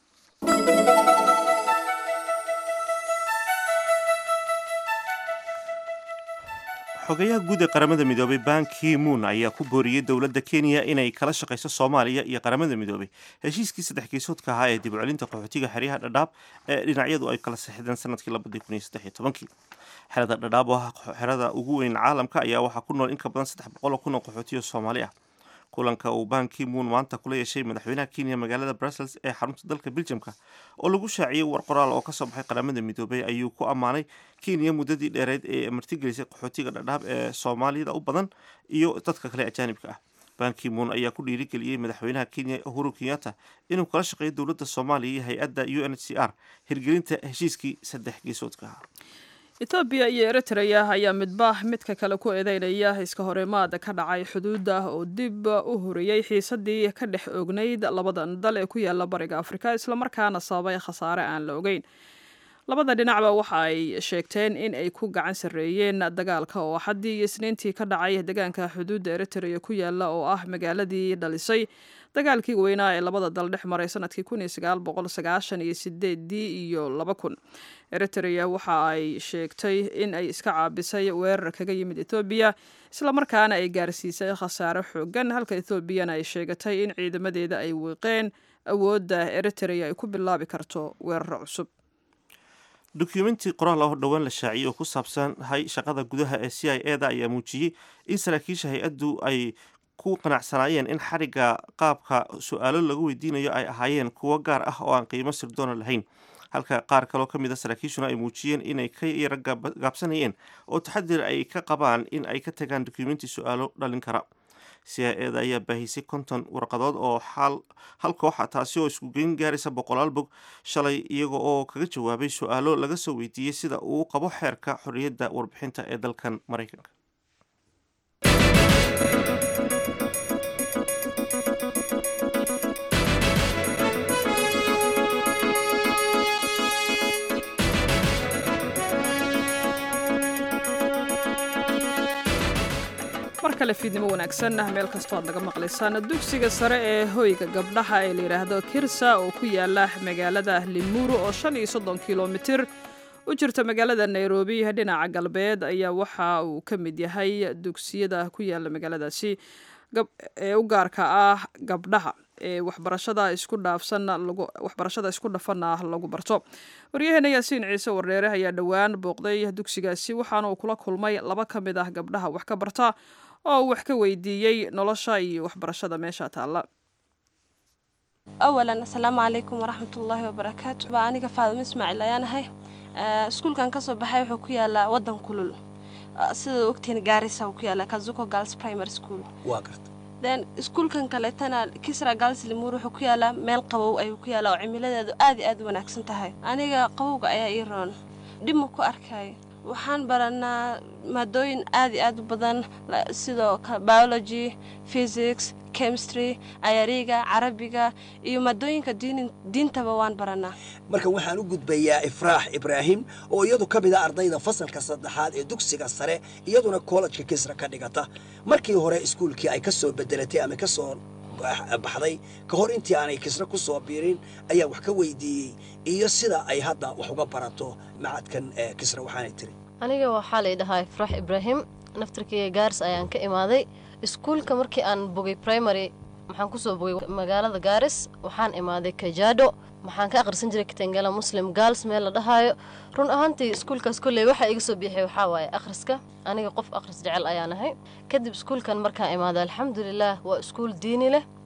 xogayaha guud ee qaramada midoobay ban ki moon ayaa ku booriyey dowladda kenya inay kala shaqayso soomaaliya iyo qaramada midoobay heshiiskii saddex geesoodka ahaa ee dib u celinta qaxootiga xeryaha dhadhaab ee dhinacyadu ay kala saxideen sanadkii labadii kun iyo saddex iyo tobankii xerada dhadhaab oo ah xerada ugu weyn caalamka ayaa waxaa ku nool in ka badan saddex boqol oo kun oo qaxootiyo soomaali ah kulanka uu ban ki moon maanta kula yeeshay madaxweynaha kenya magaalada brussels ee xarunta dalka beljamka oo lagu shaaciyey war qoraal oo kasoo baxay qaramada midoobay ayuu ku ammaanay kenya muddadii dheereyd ee martigelisay qaxootiga dhadhaab ee soomaalida u badan iyo dadka kale ajaanibka ah ban ki moon ayaa ku dhiirigeliyey madaxweynaha kenya uhuru kenyatta inuu kala shaqeeyo dowladda soomaaliya iyo hay-adda u n h c r hirgelinta heshiiskii saddex geesoodka ahaa etoobiya iyo eritrea ayaa midba midka kale ku eedeynaya iska horimaada ka dhacay xuduudda oo dib u horiyey xiisadii ka dhex ognayd labadan dal ee ku yaala bariga afrika islamarkaana sababay khasaare aan la ogeyn labada dhinacba waxa ay sheegteen in ay ku gacan sarreeyeen dagaalka oo xaddii iyo isniintii ka dhacay deegaanka xuduudda eritrea ku yaala oo ah magaaladii dhalisay dagaalkii weynaa ee labada dal dhex maray sanadkii kun iyo sagaal boqol sagaashan iyo sideedii iyo laba kun eritrea waxa ay sheegtay in ay iska caabisay weerar kaga yimid ethoobiya islamarkaana ay gaarsiisay khasaare xoogan halka ethoobiana ay sheegatay in ciidamadeeda ay wiiqeen awoodda eritrea ay ku bilaabi karto weeraro cusub dukumenti qoraal oo dhowaan la shaaciyey oo ku saabsan hay shaqada gudaha ee c i e da ayaa muujiyey in saraakiisha hay-addu ay ku qanacsanaayeen in xarigga qaabka su-aalo lagu weydiinayo ay ahaayeen kuwo gaar ah oo aan qiimo sirdoona lahayn halka qaar kaloo ka mid a saraakiishuna ay muujiyeen inay ka yara gaabsanayeen oo taxadir ay ka qabaan in ay ka tagaan dukumenti su-aalo dhalin kara c i e da ayaa baahisay konton warqadood oo hal kooxa taasi oo iskugeyn gaaraysa boqolaal bog shalay iyaga oo kaga jawaabay su-aalo laga soo weydiiyey sida uu qabo xeerka xorriyadda warbixinta ee dalkan maraykanka mar kale fiidnimo wanaagsan ah meel kastoo aad naga maqlaysaan dugsiga sare ee hoyga gabdhaha ee la yidhaahdo kirsa oo ku yaala magaalada limuru oo shan iyo soddon kilomitir u jirta magaalada nairobi dhinaca galbeed ayaa waxa uu ka mid yahay dugsiyada ku yaala magaaladaasi ee u gaarka ah gabdhaha ee waxbarashada isku dhaafsan waxbarashada isku dhafanna lagu barto waryaheena yaasiin ciise warreere ayaa dhowaan booqday dugsigaasi waxaana uu kula kulmay laba ka mid ah gabdhaha wax ka barta oo uu wax ka weydiiyey nolosha iyo waxbarashada meesha taalla awalan asalaamu calaykum waraxmatullaahi wabarakaatu baa aniga faadimo ismaaciil ayaan ahay iskuulkan kasoo baxay wuxuu ku yaalaa wadan kulul sida ogtihiin gaarisa uu ku yaala kazuko girls primary school waa garta then iskuulkan kaleetana kisra girls limur wuxuu ku yaalaa meel qabow ayuu ku yaalaa oo cimiladeedu aad iyo aad u wanaagsan tahay aniga qabowga ayaa ii roon dhib ma ku arkaayo waxaan baranaa maadooyin aad iyo aad u badan sidoo biology physics chemistry ayariga carabiga iyo maadooyinka diintaba waan baranaa marka waxaan u gudbayaa ifraax ibraahim oo iyadu ka mid a ardayda fasalka saddexaad ee dugsiga sare iyaduna kollejka kisra ka dhigata markii hore iskuulkii ay ka soo bedelatay ama ka soo baxday ka hor intii aanay kisra ku soo biirin ayaa wax ka weydiiyey iyo sida ay hadda wax uga barato macadkan kisra waxaanay tiri aniga waxaa lay dhahaa ifraax ibraahim naftarkeyga gaaris ayaan ka imaaday iskuulka markii aan bogay primary waxaan kusoo bogay magaalada gaaris waxaan imaaday kajaadho waxaan ka akhrisan jiray katangala muslim gaals meel la dhahaayo run ahaantii iskuulkaas kolley waxaa iga soo biixay waxaa waaye akhriska aniga qof akhris jecel ayaan ahay kadib iskuulkan markaan imaaday alxamdulilaah waa iskuul diini leh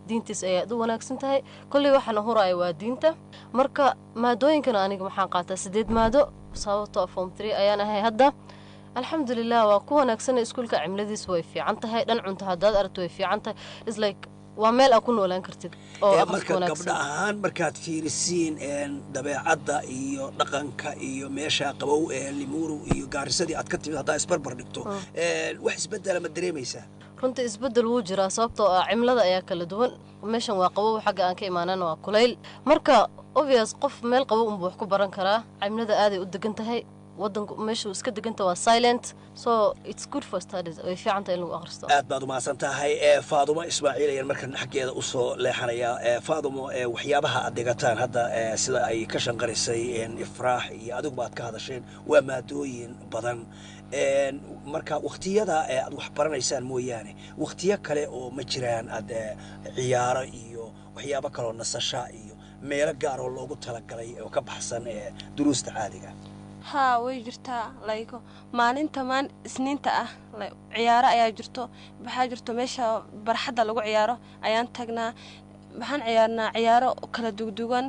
diintiisa ayaad u wanaagsan tahay kolley waxaana huraya waa diinta marka maadooyinkana aniga waxaan qaataa sideed maado sababtoo form three ayaan ahay hadda alxamdulilah waa ku wanaagsan iskuulka cimiladiisa way fiican tahay dhan cunto haddaad aragto way fiican tahay islike waa meel aad ku noolaan kartid oo Ee, aqalka marka gabdha wanaagsan ahaan markaad fiirisiin een, dabeecadda iyo dhaqanka iyo meesha qabow ee limuru iyo gaarisadii aad ka timid haddaa isbarbar dhigto een, wax isbedela ma dareemaysaa runtii isbedel wuu jiraa sababtoo ah cimilada ayaa kala duwan meeshan waa qabow xagga aan ka imaanana waa kulayl marka obvious qof meel qabow unbuu wax ku baran karaa cimilada aaday u degan tahay wadanku meeshu iska deganta waa silent so it's good for studies way fiican tahay in lagu akhristo aad baad umahadsan tahay ee faadumo ismaaciil ayaan markan xaggeeda usoo leexanayaa ee faadumo ee waxyaabaha aad dhigataan hadda ee sida ay ka shanqarisay een, ifraax iyo adiguba aad ka hadasheen waa maadooyin badan een, marka wakhtiyada ee aad wax baranaysaan mooyaane wakhtiyo kale oo ma jiraan aad ee, ciyaaro iyo waxyaabo kaloo nasasha iyo meelo gaar oo loogu talagalay oo ka baxsan ee duruusta caadiga haa way jirtaa layko maalinta maan isniinta ah like, ciyaaro ayaa jirto waxaa jirto meesha barxadda lagu ciyaaro ayaan tagnaa waxaan ciyaarnaa ciyaaro kala dugdugan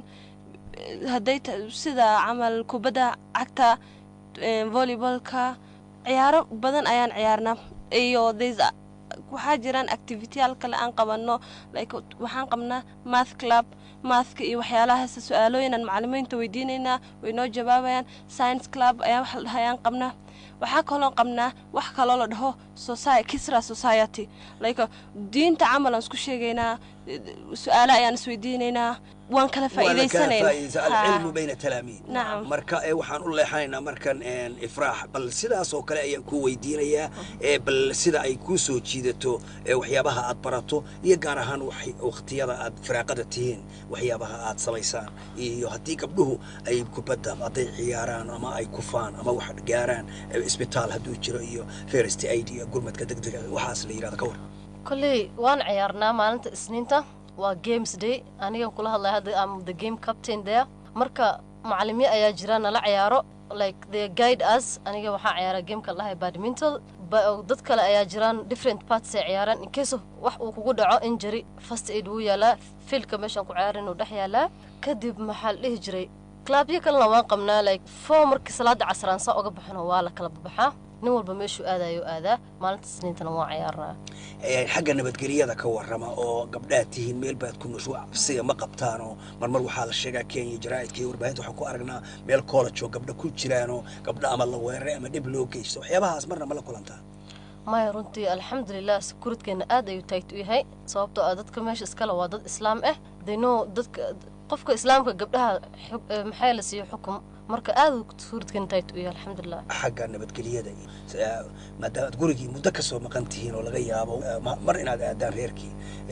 eh, hadday ta- sida camal kubadda cagta eh, volleybalka ciyaaro badan ayaan ciyaarnaa iyo there's a- waxaa jiraan activityyaal kale aan qabanno like waxaan qabnaa math club maathka iyo waxyaalahaas su-aalooyinan macalimiinta weydiinaynaa way noo jawaabayaan science club ayaan wax la dhahay ayaan qabnaa waxaa kaloo qabnaa wax kaloo la dhaho soci kisra society like diinta camal aan isku sheegaynaa su-aalo ayaan isweydiinaynaa waan kala faa'iidaysanaynaa alcilmu bayna talaamiid Nacam. marka ee waxaan u leexanaynaa markan een, ifraax bal sidaas oo kale ayaan ku weydiinayaa ee bal sida ay kuu soo jiidato ee waxyaabaha aad barato iyo gaar ahaan wax- wakhtiyada aad firaaqada tihiin waxyaabaha aad samaysaan iyo haddii gabdhuhu ay kubadda hadday ciyaaraan ama ay kufaan ama wax gaaraan ee isbitaal hadduu jiro iyo first aid iyo gurmadka degdega waxaas la yidhahdo ka war kolley waan ciyaarnaa maalinta isniinta waa games day anigan kula hadlaya hadda am the game captain there marka macalimiin ayaa jira nala ciyaaro like they guide us aniga waxaan ciyaaraa gameka la dhahay badminton ba- dad kale ayaa jiraan different parts ay ciyaaraan in case of wax uu kugu dhaco injury first aid wuu yaalaa fiilka meeshaan ku ciyaarin uu dhex yaalaa kadib maxaa la dhihi jiray klaabyo kalena waan qabnaa like four markii salaada casraan saa uga baxano waa la kala baxaa nin walba meeshuu aadayo aadaa maalinta isniintana waan ciyaarnaa Ee, xagga nabadgelyada ka warrama oo gabdhaad tihiin meel baad ku nushu cabsiga ma qabtaanoo marmar waxaa la sheegaa kenya jaraa'idka iyo warbaahinta waxaan ku aragnaa meel college oo gabdha ku jiraanoo gabdha ama la weeraray ama dhib loo geysto waxyaabahaas marna ma la kulantaa maya runtii alxamdulilah sekuridkeena aad ayuu taagt u yahay sababtoo ah dadka meesha iskale waa dad islaam ah they know dadka qofka islaamka gabdhaha xug- eh, maxaa la siiyo xukum marka aad uu sekuridkeena taagt u yahay alxamdulilah xagga nabadgelyada iyo eh, maadaama aad gurigii muddo ka soo maqan tihiin oo laga yaabo eh, ma- mar inaad aadaan reerkii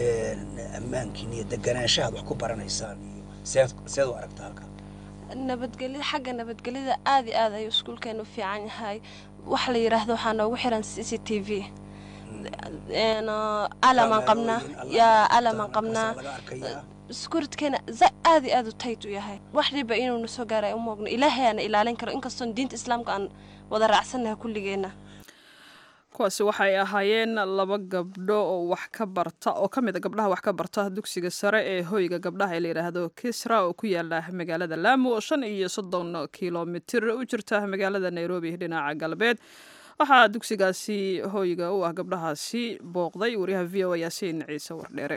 eh, ammaankiin iyo deganaanshahaad wax ku baranaysaan iyo seed seed u aragta halka nabadgelyada xagga nabadgelyada aad iyo aad ayuu iskuulkeenu u fiican yahay wax la yidhaahdo waxaa noogu xiran c c t v Een, uh, alamaan qabnaa yaa alamaan qabnaa skuridkeena aad iyo aad u tayt u yahay wax dhiba inuuna soo gaaray u moogno ilaahayaana ilaalin karo inkastoon diinta islaamka aan wada raacsannahay kulligeenna kuwaasi waxay ahaayeen laba gabdho oo wax ka barta oo ka mid a gabdhaha wax ka barta dugsiga sare ee hoyga gabdhaha ee la yidhaahdo kisra oo ku yaala magaalada lamu oo shan iyo soddon kilomitir u jirta magaalada nairobi dhinaca galbeed waxaa dugsigaasi hoyga u ah gabdhahaasi booqday wariyaha v o a yaasiin ciise wardheere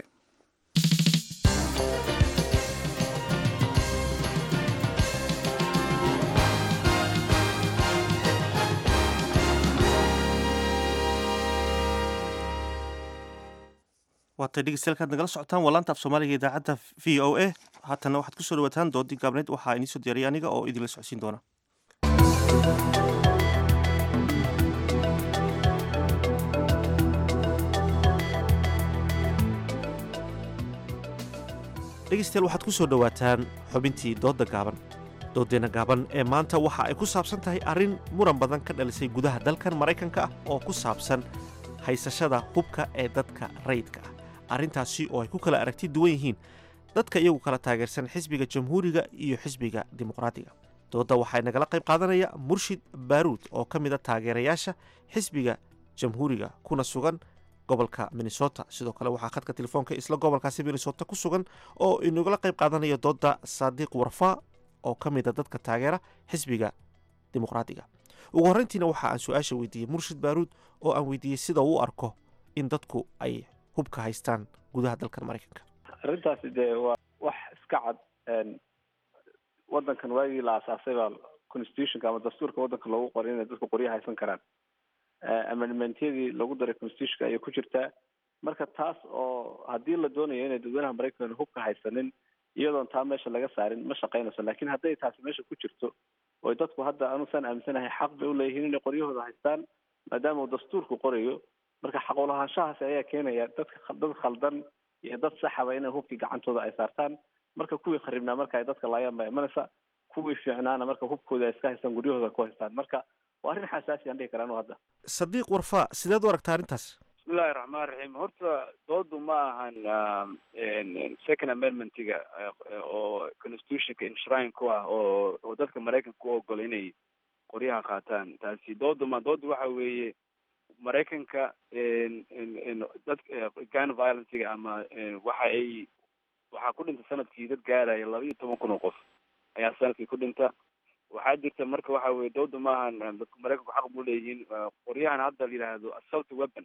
waatay dhegeystayaal kaad nagala socotaan waa laanta af soomaaliga idaacadda v o a haatana waxaad kusoo dhawataan doodii gaabneed waxaa idiin soo diyaariyay aniga oo idinla socodsiin doona dhegeystayaal waxaad ku soo dhowaataan xubintii doodda gaaban dooddeena gaaban ee maanta waxa ay ku saabsan tahay arrin muran badan ka dhalisay gudaha dalkan maraykanka ah oo ku saabsan haysashada hubka ee dadka rayidka ah arrintaasi oo ay ku kala aragti duwan yihiin dadka iyagu kala taageersan xisbiga jamhuuriga iyo xisbiga dimuqraadiga doodda waxaa nagala qayb qaadanaya murshid baaruud oo ka mid a taageerayaasha xisbiga jamhuuriga kuna sugan gobolka minnesota sidoo kale waxaa khadka telefoonka isla gobolkaasi minnesota ku sugan oo inagula qayb qaadanaya dooda saadiiq warfa oo ka mid a dadka taageera xisbiga dimuqraadiga ugu horreyntiina waxa aan su-aasha weydiiyey murshid baaruud oo aan weydiiyey sida uu u arko in dadku ay hubka haystaan gudaha dalkan maraykanka arrintaasi dee waa wax iska cad waddankan waagii la asaasay baa constitutionka ama dastuurka waddanka loogu qoray inay dadku qoryo haysan karaan amendmentyadii lagu daray constitutionka ayay ku jirtaa marka taas oo haddii la doonayo inay dadweynaha maraykanka hubka haysanin iyadoon taa meesha laga saarin ma shaqaynayso lakin hadday taasi meesha ku jirto oy dadku hadda anuusan aaminsanahay xaq bay uleeyihiin inay qoryahooda haystaan maadaama uu dastuurku qorayo marka xaqulahaanshahaasi ayaa keenaya dadka dad khaldan iyo dad saxaba inay hubkii gacantooda ay saartaan marka kuwii kharibnaa marka ay dadka laayaan baa imanaysa kuwii fiicnaana marka hubkooda ay iska haystaan guryahooda ku haystaan marka waa arrin xasaasi aan dhihi karaa anu hadda sadiiq warfa sideed u aragtaa arrintaas bismillahi raxmaan raxiim horta doodu ma ahan second amendmentiga oo constitutionka inshrine ku ah oo oo dadka maraykanka u ogola inay qoryaha qaataan taasi doodu ma doodu waxa weeye maraykanka dad gun violencega ama waxa ay waxaa ku dhinta sanadkii dad gaaraya laba iyo toban kun oo qof ayaa sanadkii ku dhinta waxaa jirta marka waxa weye doodu maahan dadka maraykanku xaq buu leeyihiin qoryahan hadda la yidhaahdo assault weapon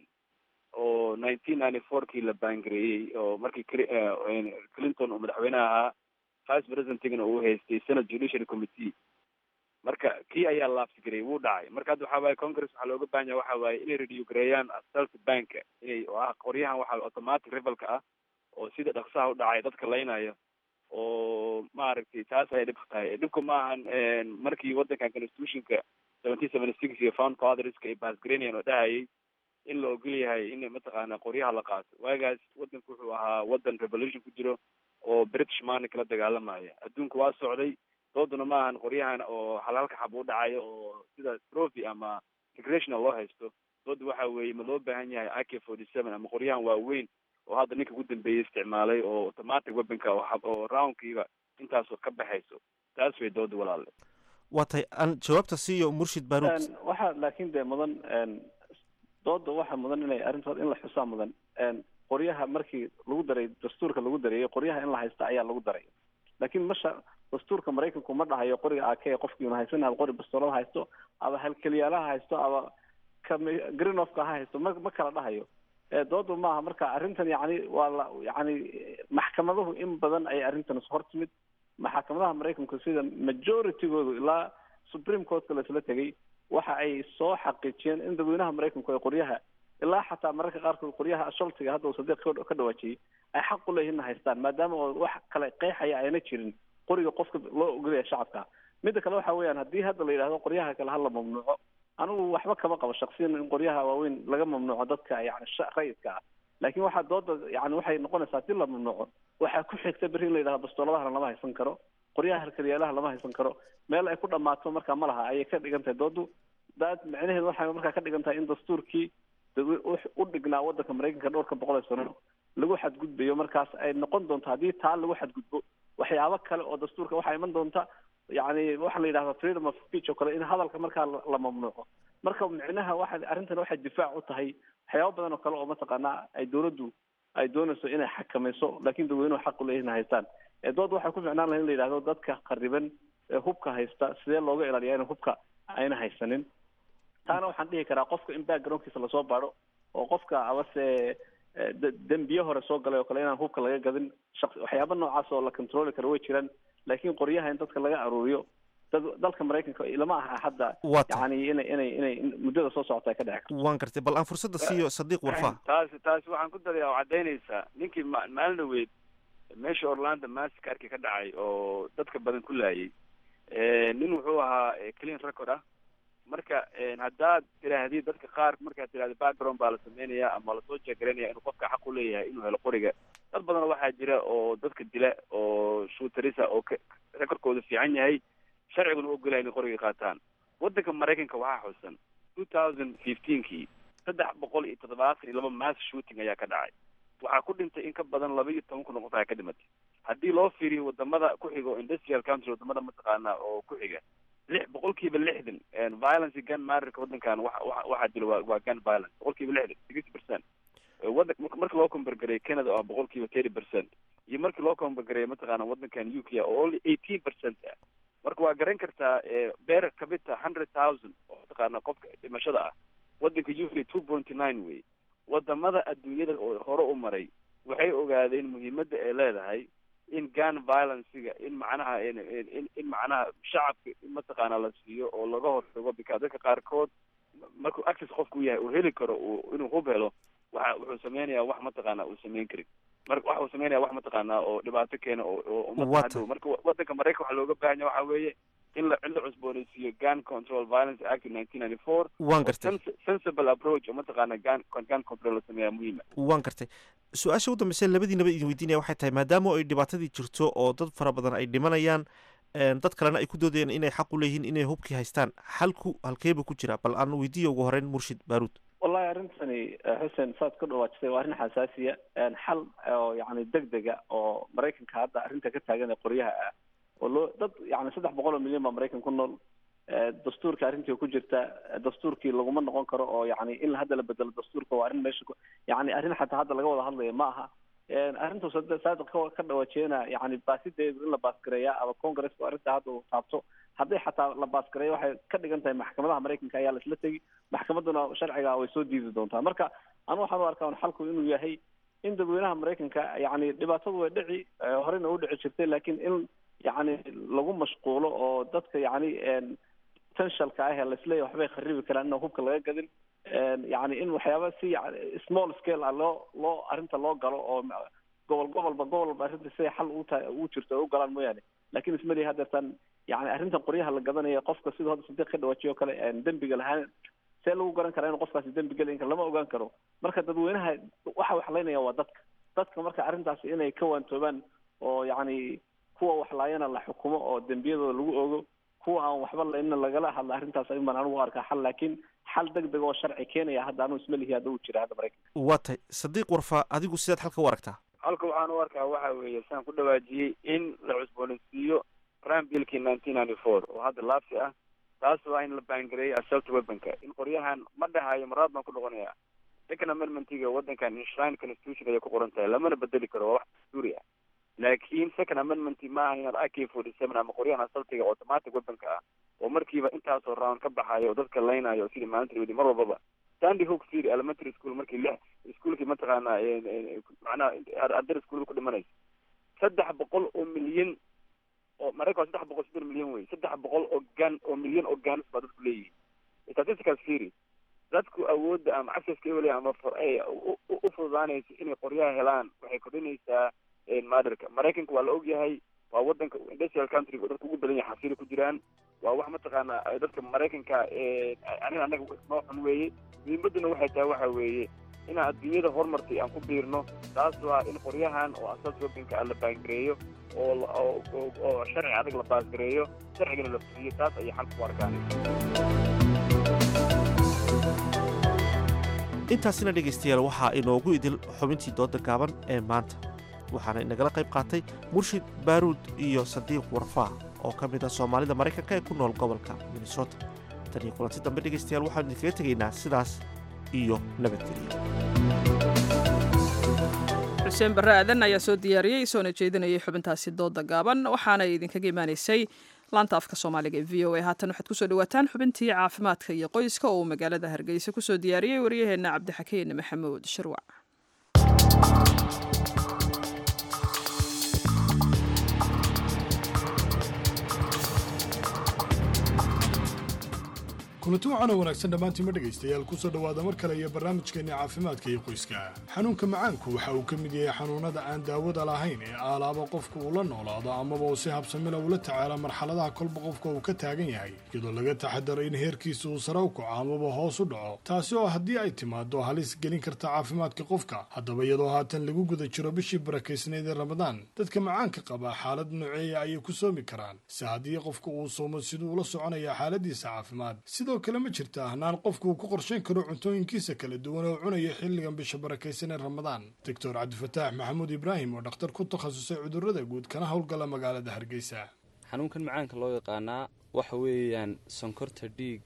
oo nineteen ninety four kii la baangareeyey oo markii clinton uu madaxweyneha ahaa vice presidentigana uu haystay senate judiciary committee marka kii ayaa laabsigareeyey wuu dhacay marka hadda waxa waaye congress waxaa looga baahan yaha waxa waaye inay review gareeyaan assault banka inay oo ah qoryahan waxa automatic rivalka ah oo sida dhaqsaha u dhacay dadka laynaya oo maaragtay taas ayay dhibka tahay dhibka ma ahan markii waddankan constitutionka seventeen seventy six iyo found fatherska ay baasgareynayan oo dhahayay in la ogol yahay in mataqaana qoryaha la qaato waagaas waddanku wuxuu ahaa waddan revolution ku jiro oo british maani kala dagaalamaya adduunka waa socday dooduna ma ahan qoryahan oo halhalka xab u dhacayo oo sida trophy ama recreational loo haysto dooda waxa weeye ma loo baahan yahay a k forty seven ama qoryahan waaweyn oo hadda ninka ugu dambeeyey isticmaalay oo automatic weaponka oo roundkiiba intaasoo ka baxayso taas way dooda walaale waa tahay aan jawaabta siiyo murshid baaruud waxaa laakiin dee mudan dooda waxaa mudan inay arrintood in la xusaa mudan qoryaha markii lagu daray dastuurka lagu dareeyay qoryaha in la haysta ayaa lagu daray laakiin masha dastuurka maraykanku ma dhahayo qoriga ak qofkiina haysan ama qori bastoolada haysto ama halkeliyaalaha haysto ama greenofka ha haysto ma ma kala dhahayo doodu maaha marka arrintan yani waa la yani maxkamaduhu in badan ay arrintan hor timid maxkamadaha maraykanku sida majoritygoodu ilaa supreme courtka laisla tegay waxa ay soo xaqiijiyeen in dadweynaha maraykanku ay qoryaha ilaa xataa mararka qaarkood qoryaha sholtiga hadda uu sadiiq ka dhawaajiyey ay xaq u leeyihin haystaan maadaama oo wax kale qeexaya ayna jirin qoriga qofka loo ogolaya shacabka midda kale waxa weeyaan haddii hadda la yidhahdo qoryaha kale hala mamnuuco anigu waxba kama qabo shaksiyan in qoryaha waaweyn laga mamnuuco dadka yani rayidka ah laakiin waxaa dooda yani waxay noqonaysaa hadii la mamnuuco waxaa ku xigta berri in la yidhahdo bastooladahana lama haysan karo qoryaha halkaliyaalaha lama haysan karo meel ay ku dhammaato marka ma laha ayay ka dhigan tahay doodu daad macnaheedu waxay markaa ka dhigan tahay in dastuurkii u dhignaa waddanka maraykanka dhowrka boqol ee sano lagu xadgudbayo markaas ay noqon doonto haddii taa lagu xadgudbo waxyaabo kale oo dastuurka waxaa iman doonta yani waxaa la yidhahda freedom of speech oo kale in hadalka markaa la mamnuuco marka micnaha waxa arrintan waxay difaac u tahay waxyaabo badan oo kale oo mataqaanaa ay dowladdu ay doonayso inay xakamayso laakiin dadweynuhu xaq u leeyihin haystaan dood waxay ku ficnaan lahay in la yidhahdo dadka khariban ee hubka haysta sidee looga ilaaliyaa in hubka ayna haysanin taana waxaan dhihi karaa qofka in backgroundkiisa lasoo baadho oo qofka abase dembiye hore soo galay oo kale inaan hubka laga gadin waxyaaba noocaas oo la controli karo way jiraan laakiin qoryaha in dadka laga aruuriyo dad dalka maraykanka lama aha hadda yani inay inay inay muddada soo socota ay ka dheci karto waan gartay bal aan fursadda siiyo sadiiq warfa taasi taasi waxaan ku daraya oo caddaynaysaa ninkii ma maalin dhaweyd meesha orlando massacre ka dhacay oo dadka badan ku laayay nin wuxuu ahaa clean record ah marka haddaad tiraahdid dadka qaar markaad tirahda background baa la sameynaya ama lasoo jeegaraynaya inuu qofka xaq u leeyahay inuu helo qoriga dad badan waxaa jira oo dadka dila oo shootarisa oo recordkooda fiican yahay sharciguna u ogolaya inay qoriga qaataan waddanka maraykanka waxaa xusan two thousand fifteenkii saddex boqol iyo toddobaatan iyo laba mass shooting ayaa ka dhacay waxaa ku dhintay in ka badan laba iyo toban kun oo qof ayaa ka dhimatay haddii loo fiiriyo wadamada ku xiga oo industrial country wadamada mataqaana oo ku xiga lix boqolkiiba lixdan violence gun marrika waddankan wa waxaa jira waa waa gun violence boqolkiiba lixdan sixty percent wadan marka loo kombergareeyo canada oo ah boqolkiiba thirty percent iyo markii loo kombergareeyo mataqaana wadankan u k oo only eighteen percent ah marka waa garan kartaa beer kabita hundred thousand oo mataqaana qofka dhimashada ah wadanka u k two pointy nine wey wadamada adduunyada oo hore u maray waxay ogaadeen muhiimadda ay leedahay in gun violencega in macnaha in in macnaha shacabka in mataqaana la siiyo oo laga hortago because dadka qaarkood markuu access qofku yahay uu heli karo uu inuu hub helo waxa wuxuu sameynayaa wax mataqaana uu sameyn karin marka waxa uu sameynaya wax mataqaana oo dhibaato keena oo oo ummadda hadhow marka wadanka maraykan waxaa looga baahan yahay waxa weeye in la in la cusboonaysiiyo gun control violence act nineteen ninety four waan gartay sensible approach oo mataqaana gun gun control la sameeyaa muhiima waan gartay su-aasha ugu dambeysa labadiinaba idin weydiinaya waxay tahay maadaama ay dhibaatadii jirto oo dad fara badan ay dhimanayaan dad kalena ay ku doodayaan inay xaq u leeyihiin inay hubkii haystaan xalku halkeeba ku jira bal aan weydiiya ugu horeyn murshid baaruud wallahi arrintani xuseen saad ka dhawaajisay waa arrin xasaasiya xal oo yani deg dega oo maraykanka hadda arrinta ka taagan ee qoryaha ah oo loo dad yani saddex boqol oo milyan baa maraykan ku nool dastuurka arrintii ku jirta dastuurkii laguma noqon karo oo yani in hadda la bedelo dastuurka waa arrin meesha yani arrin xataa hadda laga wada hadlaya ma aha arrintu saadiq ka dhawaajiyana yani baasideedu in la baasgareeya ama congresska arrinta hadda uu taabto hadday xataa la baasgareeyo waxay ka dhigan tahay maxkamadaha maraykanka ayaa laisla tegi maxkamaduna sharciga way soo diidi doontaa marka anu waxaan u arkaa xalku inuu yahay in dadweynaha maraykanka yani dhibaatadu way dhici horeyna u dhici jirtay laakiin in yani lagu mashquulo oo dadka yani potentialka ah ee laisleeyahy waxbay kharibi karaan inaan hubka laga gadin yani in waxyaaba si small scale ah loo loo arrinta loo galo oo gobol gobolba gobolba arrinta siday xal uta u jirto ay u galaan mooyaane lakin ismalihi hadeertan yani arrintan qoryaha la gadanaya qofka siduu hadda sadiiq ka dhawaajiyo o kale dembiga lahaan see lagu garan karaa inu qofkaasi dembi gelayn kara lama ogaan karo marka dadweynaha waxa waxlaynaya waa dadka dadka marka arrintaasi inay ka waantoobaan oo yani kuwa waxlaayana la xukumo oo dembiyadooda lagu ogo kuwa aan waxba laina lagala hadla arrintaas ayun baan anigu arkaa xal laakiin xal deg deg oo sharci keenaya hadda anu ismalihi hadda uu jira hadda maraykanka waa tay sadiiq warfa adigu sidaad halka u aragtaa halka waxaan u arkaa waxa weeye saan ku dhawaajiyey in la cusboonaysiiyo prime billkii nineteen ninety four oo hadda laabsi ah taas waa in la baangareeyo assault weaponka in qoryahan ma dhahayo maraad baan ku noqonaya second amendmentiga wadankan inshrine constitution ayay ku qoran tahay lamana bedeli karo waa wax dastuuri ah laakiin second amendment maaha inaad ak forty seven ama qoryahan assaltiga automatic weaponka ah oo markiiba intaasoo round ka baxayo oo dadka laynayo sidii maalinta wadi mar walbaba sandy hook city elementary school markii lix iskuolkii mataqaana macnaha ardada iskuolada ku dhimanaysa saddex boqol oo milyan oo maraykan saddex boqol soddon milyan wey saddex boqol oo gan oo milyan oo ganis baa dadku leeyihiin statistical series dadku awoodda ama accesska ewel ama u fududaanaysa inay qoryaha helaan waxay kordhinaysaa madarka maraykanka waa la ogyahay waa wadanka industrial country oo dadka ugu badan yahay xasiili ku jiraan waa wax mataqaana dadka maraykanka aniga anaga noo xun weeye muhiimaduna waxay tahay waxa weeye inaan adduunyada horumartay aan ku biirno taas waa in qoryahan oo asal shoppingka ah la baangareeyo oo oo sharci adag la baasgareeyo sharcigana la fuliyo taas ayay xalka ku arkaan intaasina dhegaystayaal waxaa inoogu idil xubintii dooda gaaban ee maanta waxaana inagala qayb qaatay murshid baaruud iyo sadiiq warfaa oo ka mid ah soomaalida maraykanka ee ku nool gobolka minnesota tan iyo kulanti dambe dhegaystayaal waxaanu idinkaga tegaynaa sidaas iyo nabadgelyo xuseen barre aadan ayaa soo diyaariyey soona jeedinayay xubintaasi dooda gaaban waxaana idinkaga imaanaysay laanta afka soomaaliga ee v o a haatan waxaad kusoo dhawaataan xubintii caafimaadka iyo qoyska oo uu magaalada hargeysa kusoo diyaariyey waryaheenna cabdixakiin maxamuud shirwac kulanti waxaana wanaagsan dhammaantiima dhegaystayaal kusoo dhowaada mar kale iyo barnaamijkeenna caafimaadka iyo qoyska xanuunka macaanku waxa uu ka mid yahay xanuunnada aan daawada lahayn ee aalaaba qofku uu la noolaado amaba uu si habsamila ula tacaalo marxaladaha kolba qofka uu ka taagan yahay iyadoo laga taxadaro in heerkiisa uu sare u kaco amaba hoos u dhaco taasi oo haddii ay timaado halis gelin karta caafimaadka qofka haddaba iyadoo haatan lagu guda jiro bishii barakaysnayd ee ramadaan dadka macaanka qabaa xaalad nooceeya ayay ku soomi karaan si haddii qofka uu soomo siduu ula soconaya xaaladiisa caafimaad sidoo kale ma jirta ahnaan qofku uu ku qorshayn karo cuntooyinkiisa kala duwan oo cunaya xilligan bisha barakaysan ee ramadaan doctor cabdifataax maxamuud ibraahim oo dhakhtar ku takhasusay cudurrada guud kana howlgala magaalada hargeysa xanuunkan macaanka loo yaqaanaa waxa weeyaan sonkorta dhiigga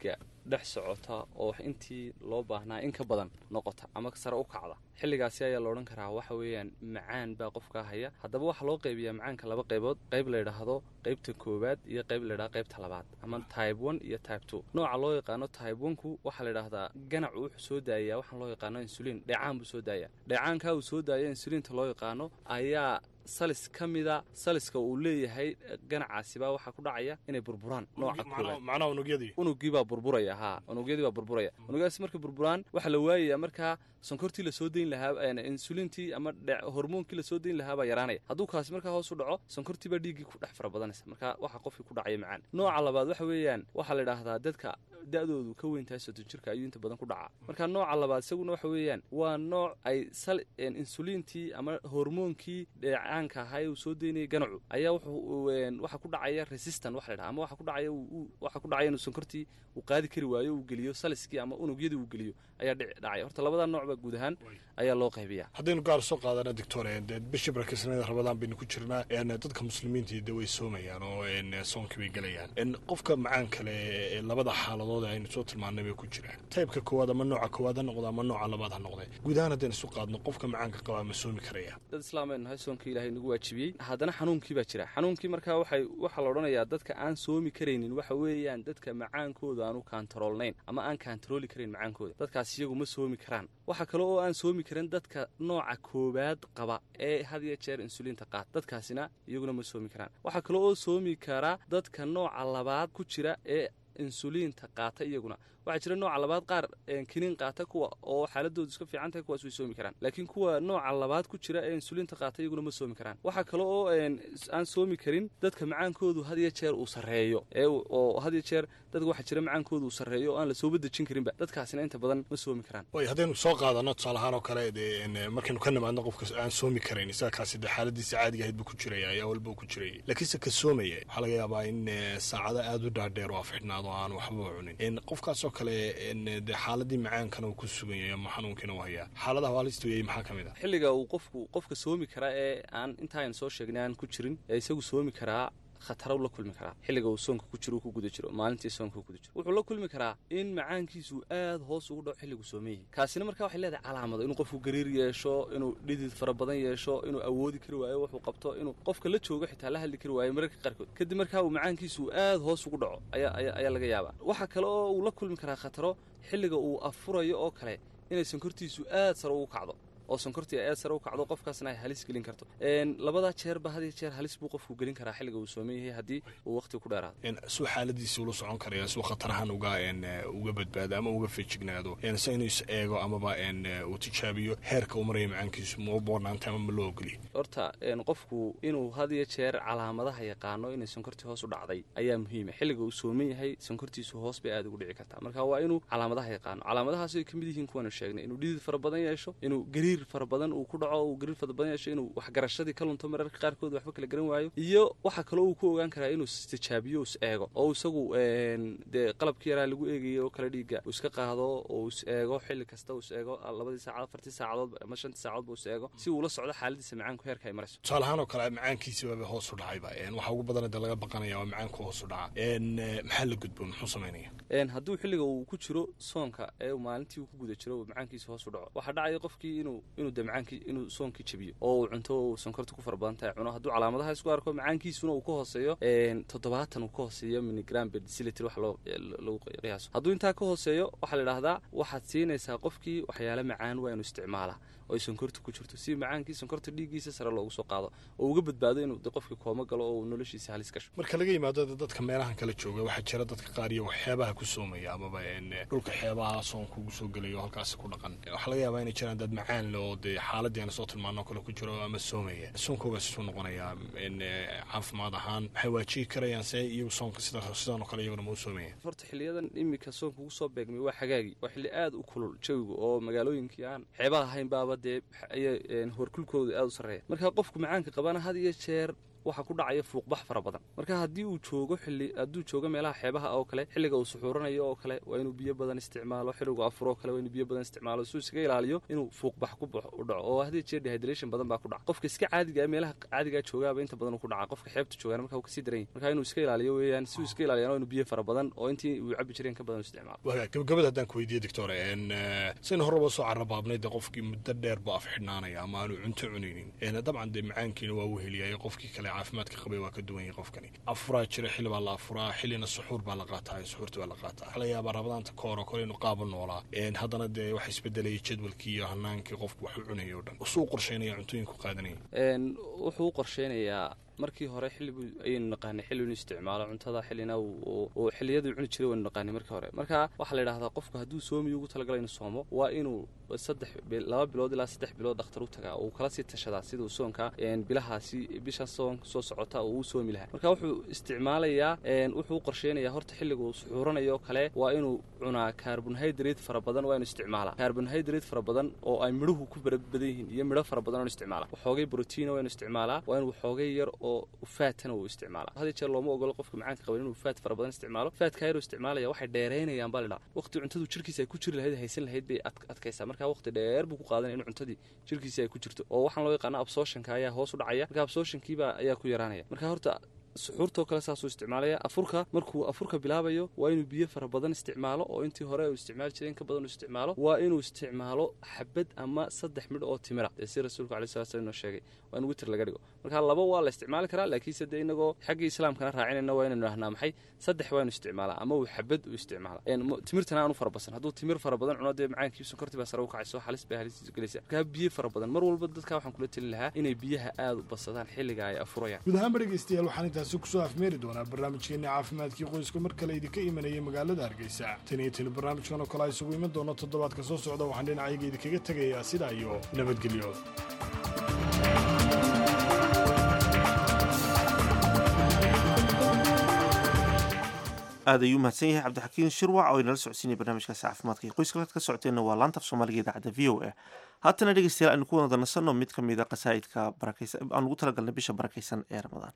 dhex socota oo intii loo baahnaa in ka badan noqota ama sare u kacda xilligaasi ayaa la odhan karaa waxa weeyaan macaan baa qofkaa haya haddaba waxaa loo qaybiyaa macaanka laba qaybood qayb la yidhaahdo qaybta koowaad iyo qayb la yidhahdo qaybta labaad ama type one iyo type two nooca loo yaqaano type one-ku waxaa la yidhaahdaa ganacu wuxuu soo daayaa waxaan loo yaqaano insulin dheecaan buu soo daayaa dheecaankaa uu soo daaya insulinta loo yaqaano ayaa salis ka mida saliska uu leeyahay ganacaasibaa waxaa ku dhacaya inay burburaan nooca koowaad macnaha unugyadii unugiibaa burburaya haa unugyadiibaa burburaya unugyadaasi markay burburaan waxaa la waayayaa markaa sonkortii lasoo dayn lahaa insulintii ama hormoonkii lasoo dayn lahaa baa yaraanaya hadduu kaasi markaa hoos u dhaco sonkortiibaa dhiiggii ku dhex fara badanaysa marka waxa qofkii ku dhacaya macaan nooca labaad waxa weeyaan waxaa la idhaahdaa dadka da-doodu ka weyn tahay soddon jirka ayuu inta badan ku dhacaa marka nooca labaad isaguna waxa weeyaan waa nooc ay sal insuliintii ama hormoonkii dheecaanka ahaa ee uu soo daynayay ganacu ayaa waxa ku dhacaya resistant waxa la dhaha ama waxa ku dhacaya waxa ku dhacaya inuu sonkortii uu qaadi kari waayo uu geliyo saliskii ama unugyadii uu geliyo ayaa dhacaya horta labadaa nooc baa guud ahaan ayaa loo qaybiyaa haddaynu gaar soo qaadana doctor bishii barakisnada rabadaan baynu ku jirnaa dadka muslimiintii de way soomayaan oo soonkii bay gelayaan qofka macaan kale ee labada xaaladood ee aynu soo tilmaanay bay ku jiraan taybka koowaad ama nooca koowaad ha noqda ama nooca labaad ha noqde guud ahaan haddaynu isu qaadno qofka macaanka qabaa ma soomi karaya dad islaameen nahay soonkii ilaahay nagu waajibiyey haddana xanuunkii baa jira xanuunkii markaa waxay waxaa la odhanayaa dadka aan soomi karaynin waxa weeyaan dadka macaankooda aanu kaantaroolnayn ama aan kaantarooli karayn macaankooda dadkaas iyagu ma soomi karaan waxaa kale oo aan soomi karin dadka nooca koowaad qaba ee had iyo jeer insuliinta qaata dadkaasina iyaguna ma soomi karaan waxaa kale oo soomi karaa dadka nooca labaad ku jira ee insuliinta qaata iyaguna waxaa jira nooca labaad qaar kiniin qaata kuwa oo xaaladoodu iska fiican tahay kuwaas way soomi karaan laakiin kuwa nooca labaad ku jira ee insuliinta qaata iyaguna ma soomi karaan waxaa kale oo aan soomi karin dadka macaankoodu had iyo jeer uu sarreeyo oo had iyo jeer dadka waxaa jira macaankoodu uu sarreeyo oo aan la sooba dejin karinba dadkaasina inta badan ma soomi karaan way haddaynu soo qaadano tusaale ahaan oo kale markaynu ka nimaadno qofka aan soomi karayn isaga kaasi dee xaaladiisa caadiga ahayd buu ku jiraya ayaa walba ku jirayay laakiinse ka soomaya waxaa laga yaabaa in saacado aada u dhaadheer oo afxidhnaado aan waxba cunin qofkaasoo kale de xaaladii macaankana uu ku sugan yahay ama xanuunkiina u hayaa xaaladaha halista weeyey maxaa ka mid ah xilliga uu qofku qofka soomi karaa ee aan intaaynu soo sheegnay aan ku jirin ee isagu soomi karaa khataraw la kulmi karaa xilliga uu soonka ku jiro ku guda jiro maalintii soonka ku guda jiro wuxuu la kulmi karaa in macaankiisu aad hoos ugu dhaco xilligu soomeeyey kaasina markaa waxay leedahay calaamado inuu qofku gariir yeesho inuu dhidid fara badan yeesho inuu awoodi kari waayo wuxuu qabto inuu qofka la joogo xitaa la hadli kari waayo mararka qaarkood kadib markaa uu macaankiisu aad hoos ugu dhaco ayaa laga yaabaa waxaa kale oo uu la kulmi karaa khataro xilliga uu afurayo oo kale inay sonkortiisu aad sare ugu kacdo oo sonkortii aad sare u kacdo qofkaasna ay halis gelin karto labadaa jeerba had iyo jeer halis buu qofku gelin karaa xilliga uu sooman yahay haddii uu waqti ku dheeraado suu xaaladiisa ula socon karaya suu khatarahan uga uga badbaado ama uga feejignaado se inuu is eego amaba uu tijaabiyo heerka uu maraya macaankiisu ma u boornaantay ama ma loo ogoliy horta qofku inuu had iyo jeer calaamadaha yaqaano inay sonkortii hoos u dhacday ayaa muhiima xilliga uu sooman yahay sonkortiisu hoos bay aad ugu dhici kartaa marka waa inuu calaamadaha yaqaano calaamadahaas ay ka mid yihiin kuwanu sheegnay inuu dhidid fara badan yeesho inuu gariir fara badan uu ku dhaco uu gariir fara badan yeesho inuu waxgarashadii ka lunto mararka qaarkood waxba kala garan waayo iyo waxaa kaloo uu ku ogaan karaa inuu istijaabiyo is eego oo isagu dee qalabkii yaraa lagu eegayay oo kale dhiiga uu iska qaado oo is eego xilli kasta uu is eego labadii saacadood afartii saacadood ama shantii saacadood buu is eego si uu la socdo xaaladiisa macaanku heerka ay marayso tusaale ahaan oo kale macaankiisi waaba hoos u dhacayba waxa ugu badana dee laga baqanaya waa macaanku hoos u dhaca maxaa la gudbo muxuu samaynaya hadduu xilliga uu ku jiro soonka ee maalintii uu ku guda jiro macaankiisa hoos u dhaco waxaa dhacaya qofkii inuu inuu de macaankii inuu soonkii jabiyo oo uu cunto uu sonkorta ku fara badan tahay cuno hadduu calaamadaha isku arko macaankiisuna uu ka hooseeyo toddobaatan uu ka hooseeyo miligram per deciliter wax loo lagu qiyaaso hadduu intaa ka hooseeyo waxaa la idhaahdaa waxaad siinaysaa qofkii waxyaale macaan waa inuu isticmaalaa oo ay sonkorta ku jirto si macaankii sonkorta dhiiggiisa sare loogu soo qaado oo uga badbaado inuu de qofkii kooma galo oo uu noloshiisa halis gasho marka laga yimaado dadka meelahan kala jooga waxaa jira dadka qaar iyo xeebaha ku soomaya amaba dhulka xeebaha soonka ugu soo gelaya oo halkaasi ku dhaqan waxaa laga yaabaa inay jiraan dad macaan le oo dee xaaladii aan soo tilmaano kale ku jiro ama soomaya soonkoogaas isuu noqonayaa caafimaad ahaan waxay waajihi karayaan se iyagu soonka sida sidan oo kale iyaguna ma u soomaya horta xiliyadan iminka soonka ugu soo beegmay waa xagaagii waa xilli aad u kulul jawiga oo magaalooyinkii aan xeebaha ahayn baaba dee horkulkooda aad u sarreeya marka qofku macaanka qabana had iyo jeer waxaa ku dhacaya fuuqbax fara badan marka haddii uu joogo xilli hadduu joogo meelaha xeebaha oo kale xilliga uu suxuuranayo oo kale waa inuu biyo badan isticmaalo xilligu afuro oo kale waa inuu biyo badan isticmaalo suu iskaga ilaaliyo inuu fuuqbax ku baxo u dhaco oo haddii jeer dehydration badan baa ku dhaca qofka iska caadiga ah meelaha caadigaa joogaaba inta badan uu ku dhaca qofka xeebta joogaana marka uu kasii daran yahay marka inuu iska ilaaliyo weeyaan si uu iska ilaaliyana waa inuu biyo fara badan oo intii uu cabi jireen ka badan u isticmaalo waga gabagabada haddaan ku weydiiye doctor saynu horeba soo carrabaabnay dee qofkii muddo dheer buu af xidhnaanaya ama aanu cunto cunaynin dabcan dee macaankiina waa weheliyay qofkii kale caafimaadka qabay waa ka duwan yahay qofkani afuraa jira xilli baa la afuraa xillina suxuur baa la qaataa suxuurta baa la qaataa waxaa laga yaabaa rabadaanta ka hor oo kale inuu qaaba noolaa haddana dee waxa isbedelaya jadwalkii iyo hanaankii qofku wax u cunaya o dhan usuu qorsheynaya cuntooyinku qaadanaya wuxuu u qorsheynayaa markii hore xilli ayaynu naqaanay xilli inuu isticmaalo cuntada xillina uu xilliyaduu cuni jiray waynu naqaanay markii hore marka waxaa la yidhahdaa qofku hadduu soomiyo ugu talagalay inuu soomo waa inuu saddex laba bilood ilaa saddex bilood dhakhtar u tagaa uu kala sii tashadaa siduu soonka bilahaasi bisha soon soo socota uu u soomi lahaa marka wuxuu isticmaalayaa wuxuu u qorsheynayaa horta xilliga uu suxuuranayo kale waa inuu cunaa carbonhydrate fara badan waa inuu isticmaalaa carbonhydrate fara badan oo ay midhuhu ku badan yihiin iyo midho fara badan oo isticmaala waxoogay brotiina waa inuu isticmaalaa waa inuu waxoogay yar oo faatana uu isticmaala had jeer looma ogolo qofka macaanka qaban inuu faat fara badan isticmaalo faatka yaruu isticmaalaya waxay dheeraynayaan baa lidhaa waqti cuntadu jirkiisa ay ku jiri lahayd haysan lahayd bay adkaysaa marka waqti dheer buu ku qaadanaya in cuntadii jirkiisa ay ku jirto oo waxaan loo yaqaana absorptionka ayaa hoos u dhacaya marka absorptionkiiba ayaa ku yaraanaya marka horta suxuurtoo kale saasuu isticmaalaya afurka markuu afurka bilaabayo waa inuu biyo fara badan isticmaalo oo intii hore uu isticmaali jiray in ka badan uu isticmaalo waa inuu isticmaalo xabad ama saddex midh oo timira dee si rasuulku alai sala slam inoo sheegay waa in witir laga dhigo marka laba waa la isticmaali karaa laakiinse dee inagoo xaggii islaamkana raacinayna waa inaynu dhahnaa maxay saddex waa inu isticmaalaa ama uu xabad u isticmaala timirtana aanu fara basan hadduu timir fara badan cuno dee macaankii sonkortii baa sare u kacayso halis bay halistiisu gelaysa markaa biyo fara badan mar walba dadka waxaan kula telin lahaa inay biyaha aada u badsadaan xilliga ay afurayaan guud ahaanba dhegeystayaal waxaan intaasi kusoo afmeeri doonaa barnaamijkeena caafimaadkii qoyska mar kale idinka imanaya magaalada hargeysa tan iyo tani barnaamijkan oo kale a isugu iman doono toddobaadka soo socda waxaan dhinacayga idinkaga tegayaa sidaa iyo nabadgelyo aad ayuu mahadsan yahay cabdixakiin shirwac oo inala socodsiinaya barnaamijkaasi caafimaadka iyo qoyska halkaad ka socoteenna waa laanta af soomaaliga idaacadda v o a haatana dhegeystayaal aynu ku wada nasanno mid ka mid a qasaa'idka barakaysan aan ugu talagalnay bisha barakaysan ee ramadaan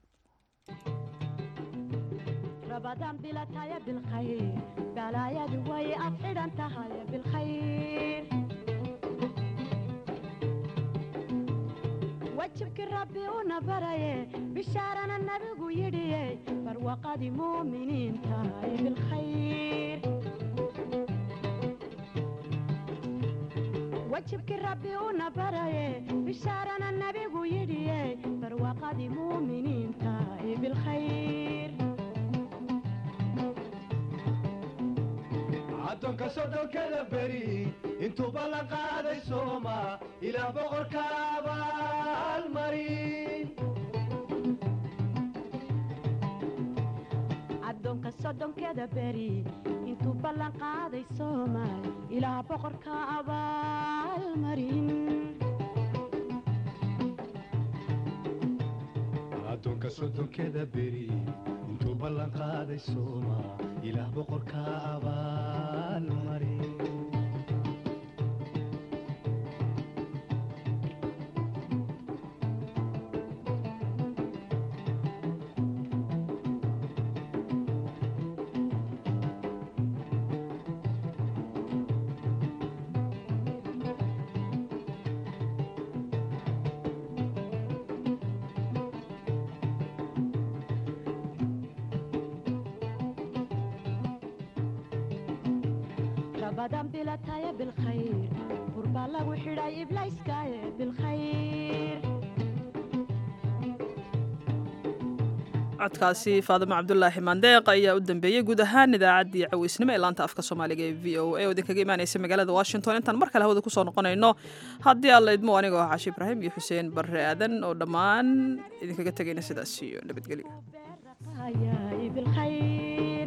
رمضان بلا تايا بالخير بلا يا دوي أفعل أنت هاي بالخير وجهك ربي ونبري بشارنا النبي يدي فروقة مؤمنين تاي بالخير وجهك ربي ونبري بشارنا النبي يدي فروقة مؤمنين تاي بالخير addoonka soddonkada beri intuu ballan qaaday sooma ilaa boqorka abaalmarin addoonka soddonkeda beri intuu ballan qaaday soomaal ilaa boqorka abaalmarin addoonka soddonkeda beri intuu ballan qaaday sooma ilaah boqorka abaalmarin رمضان بلا تايا بالخير قربا لغو حراي إبلايس كايا بالخير codkaasi faadimo cabdulaahi maandeeq ayaa u dambeeyey guud ahaan idaacaddii caweysnimo ee laanta afka soomaaliga ee v o a oo idinkaga imaanaysa magaalada washington intaan mar kale hawada kusoo noqonayno haddii alla idmo anigoo xaashi ibraahim iyo xuseen barre aadan oo dhammaan idinkaga tegayna sidaas iyo nabadgelyo هاي بالخير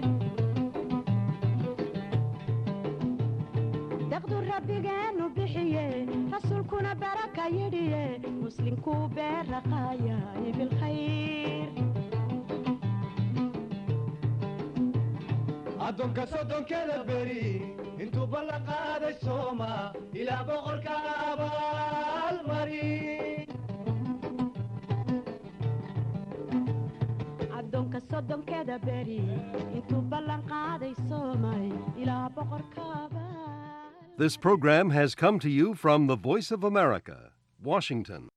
دقدو ربي جانو بحيه رسولكنا بركة يديه مسلمكو برقايا بالخير addoonka soddonkeda beri intuu ballan qaaday sooma ilaa boqorka abaalmarin soddonkeeda beri intuu ballan qaaday soomay ilaa boqorkaaba This program has come to you from the Voice of America, Washington.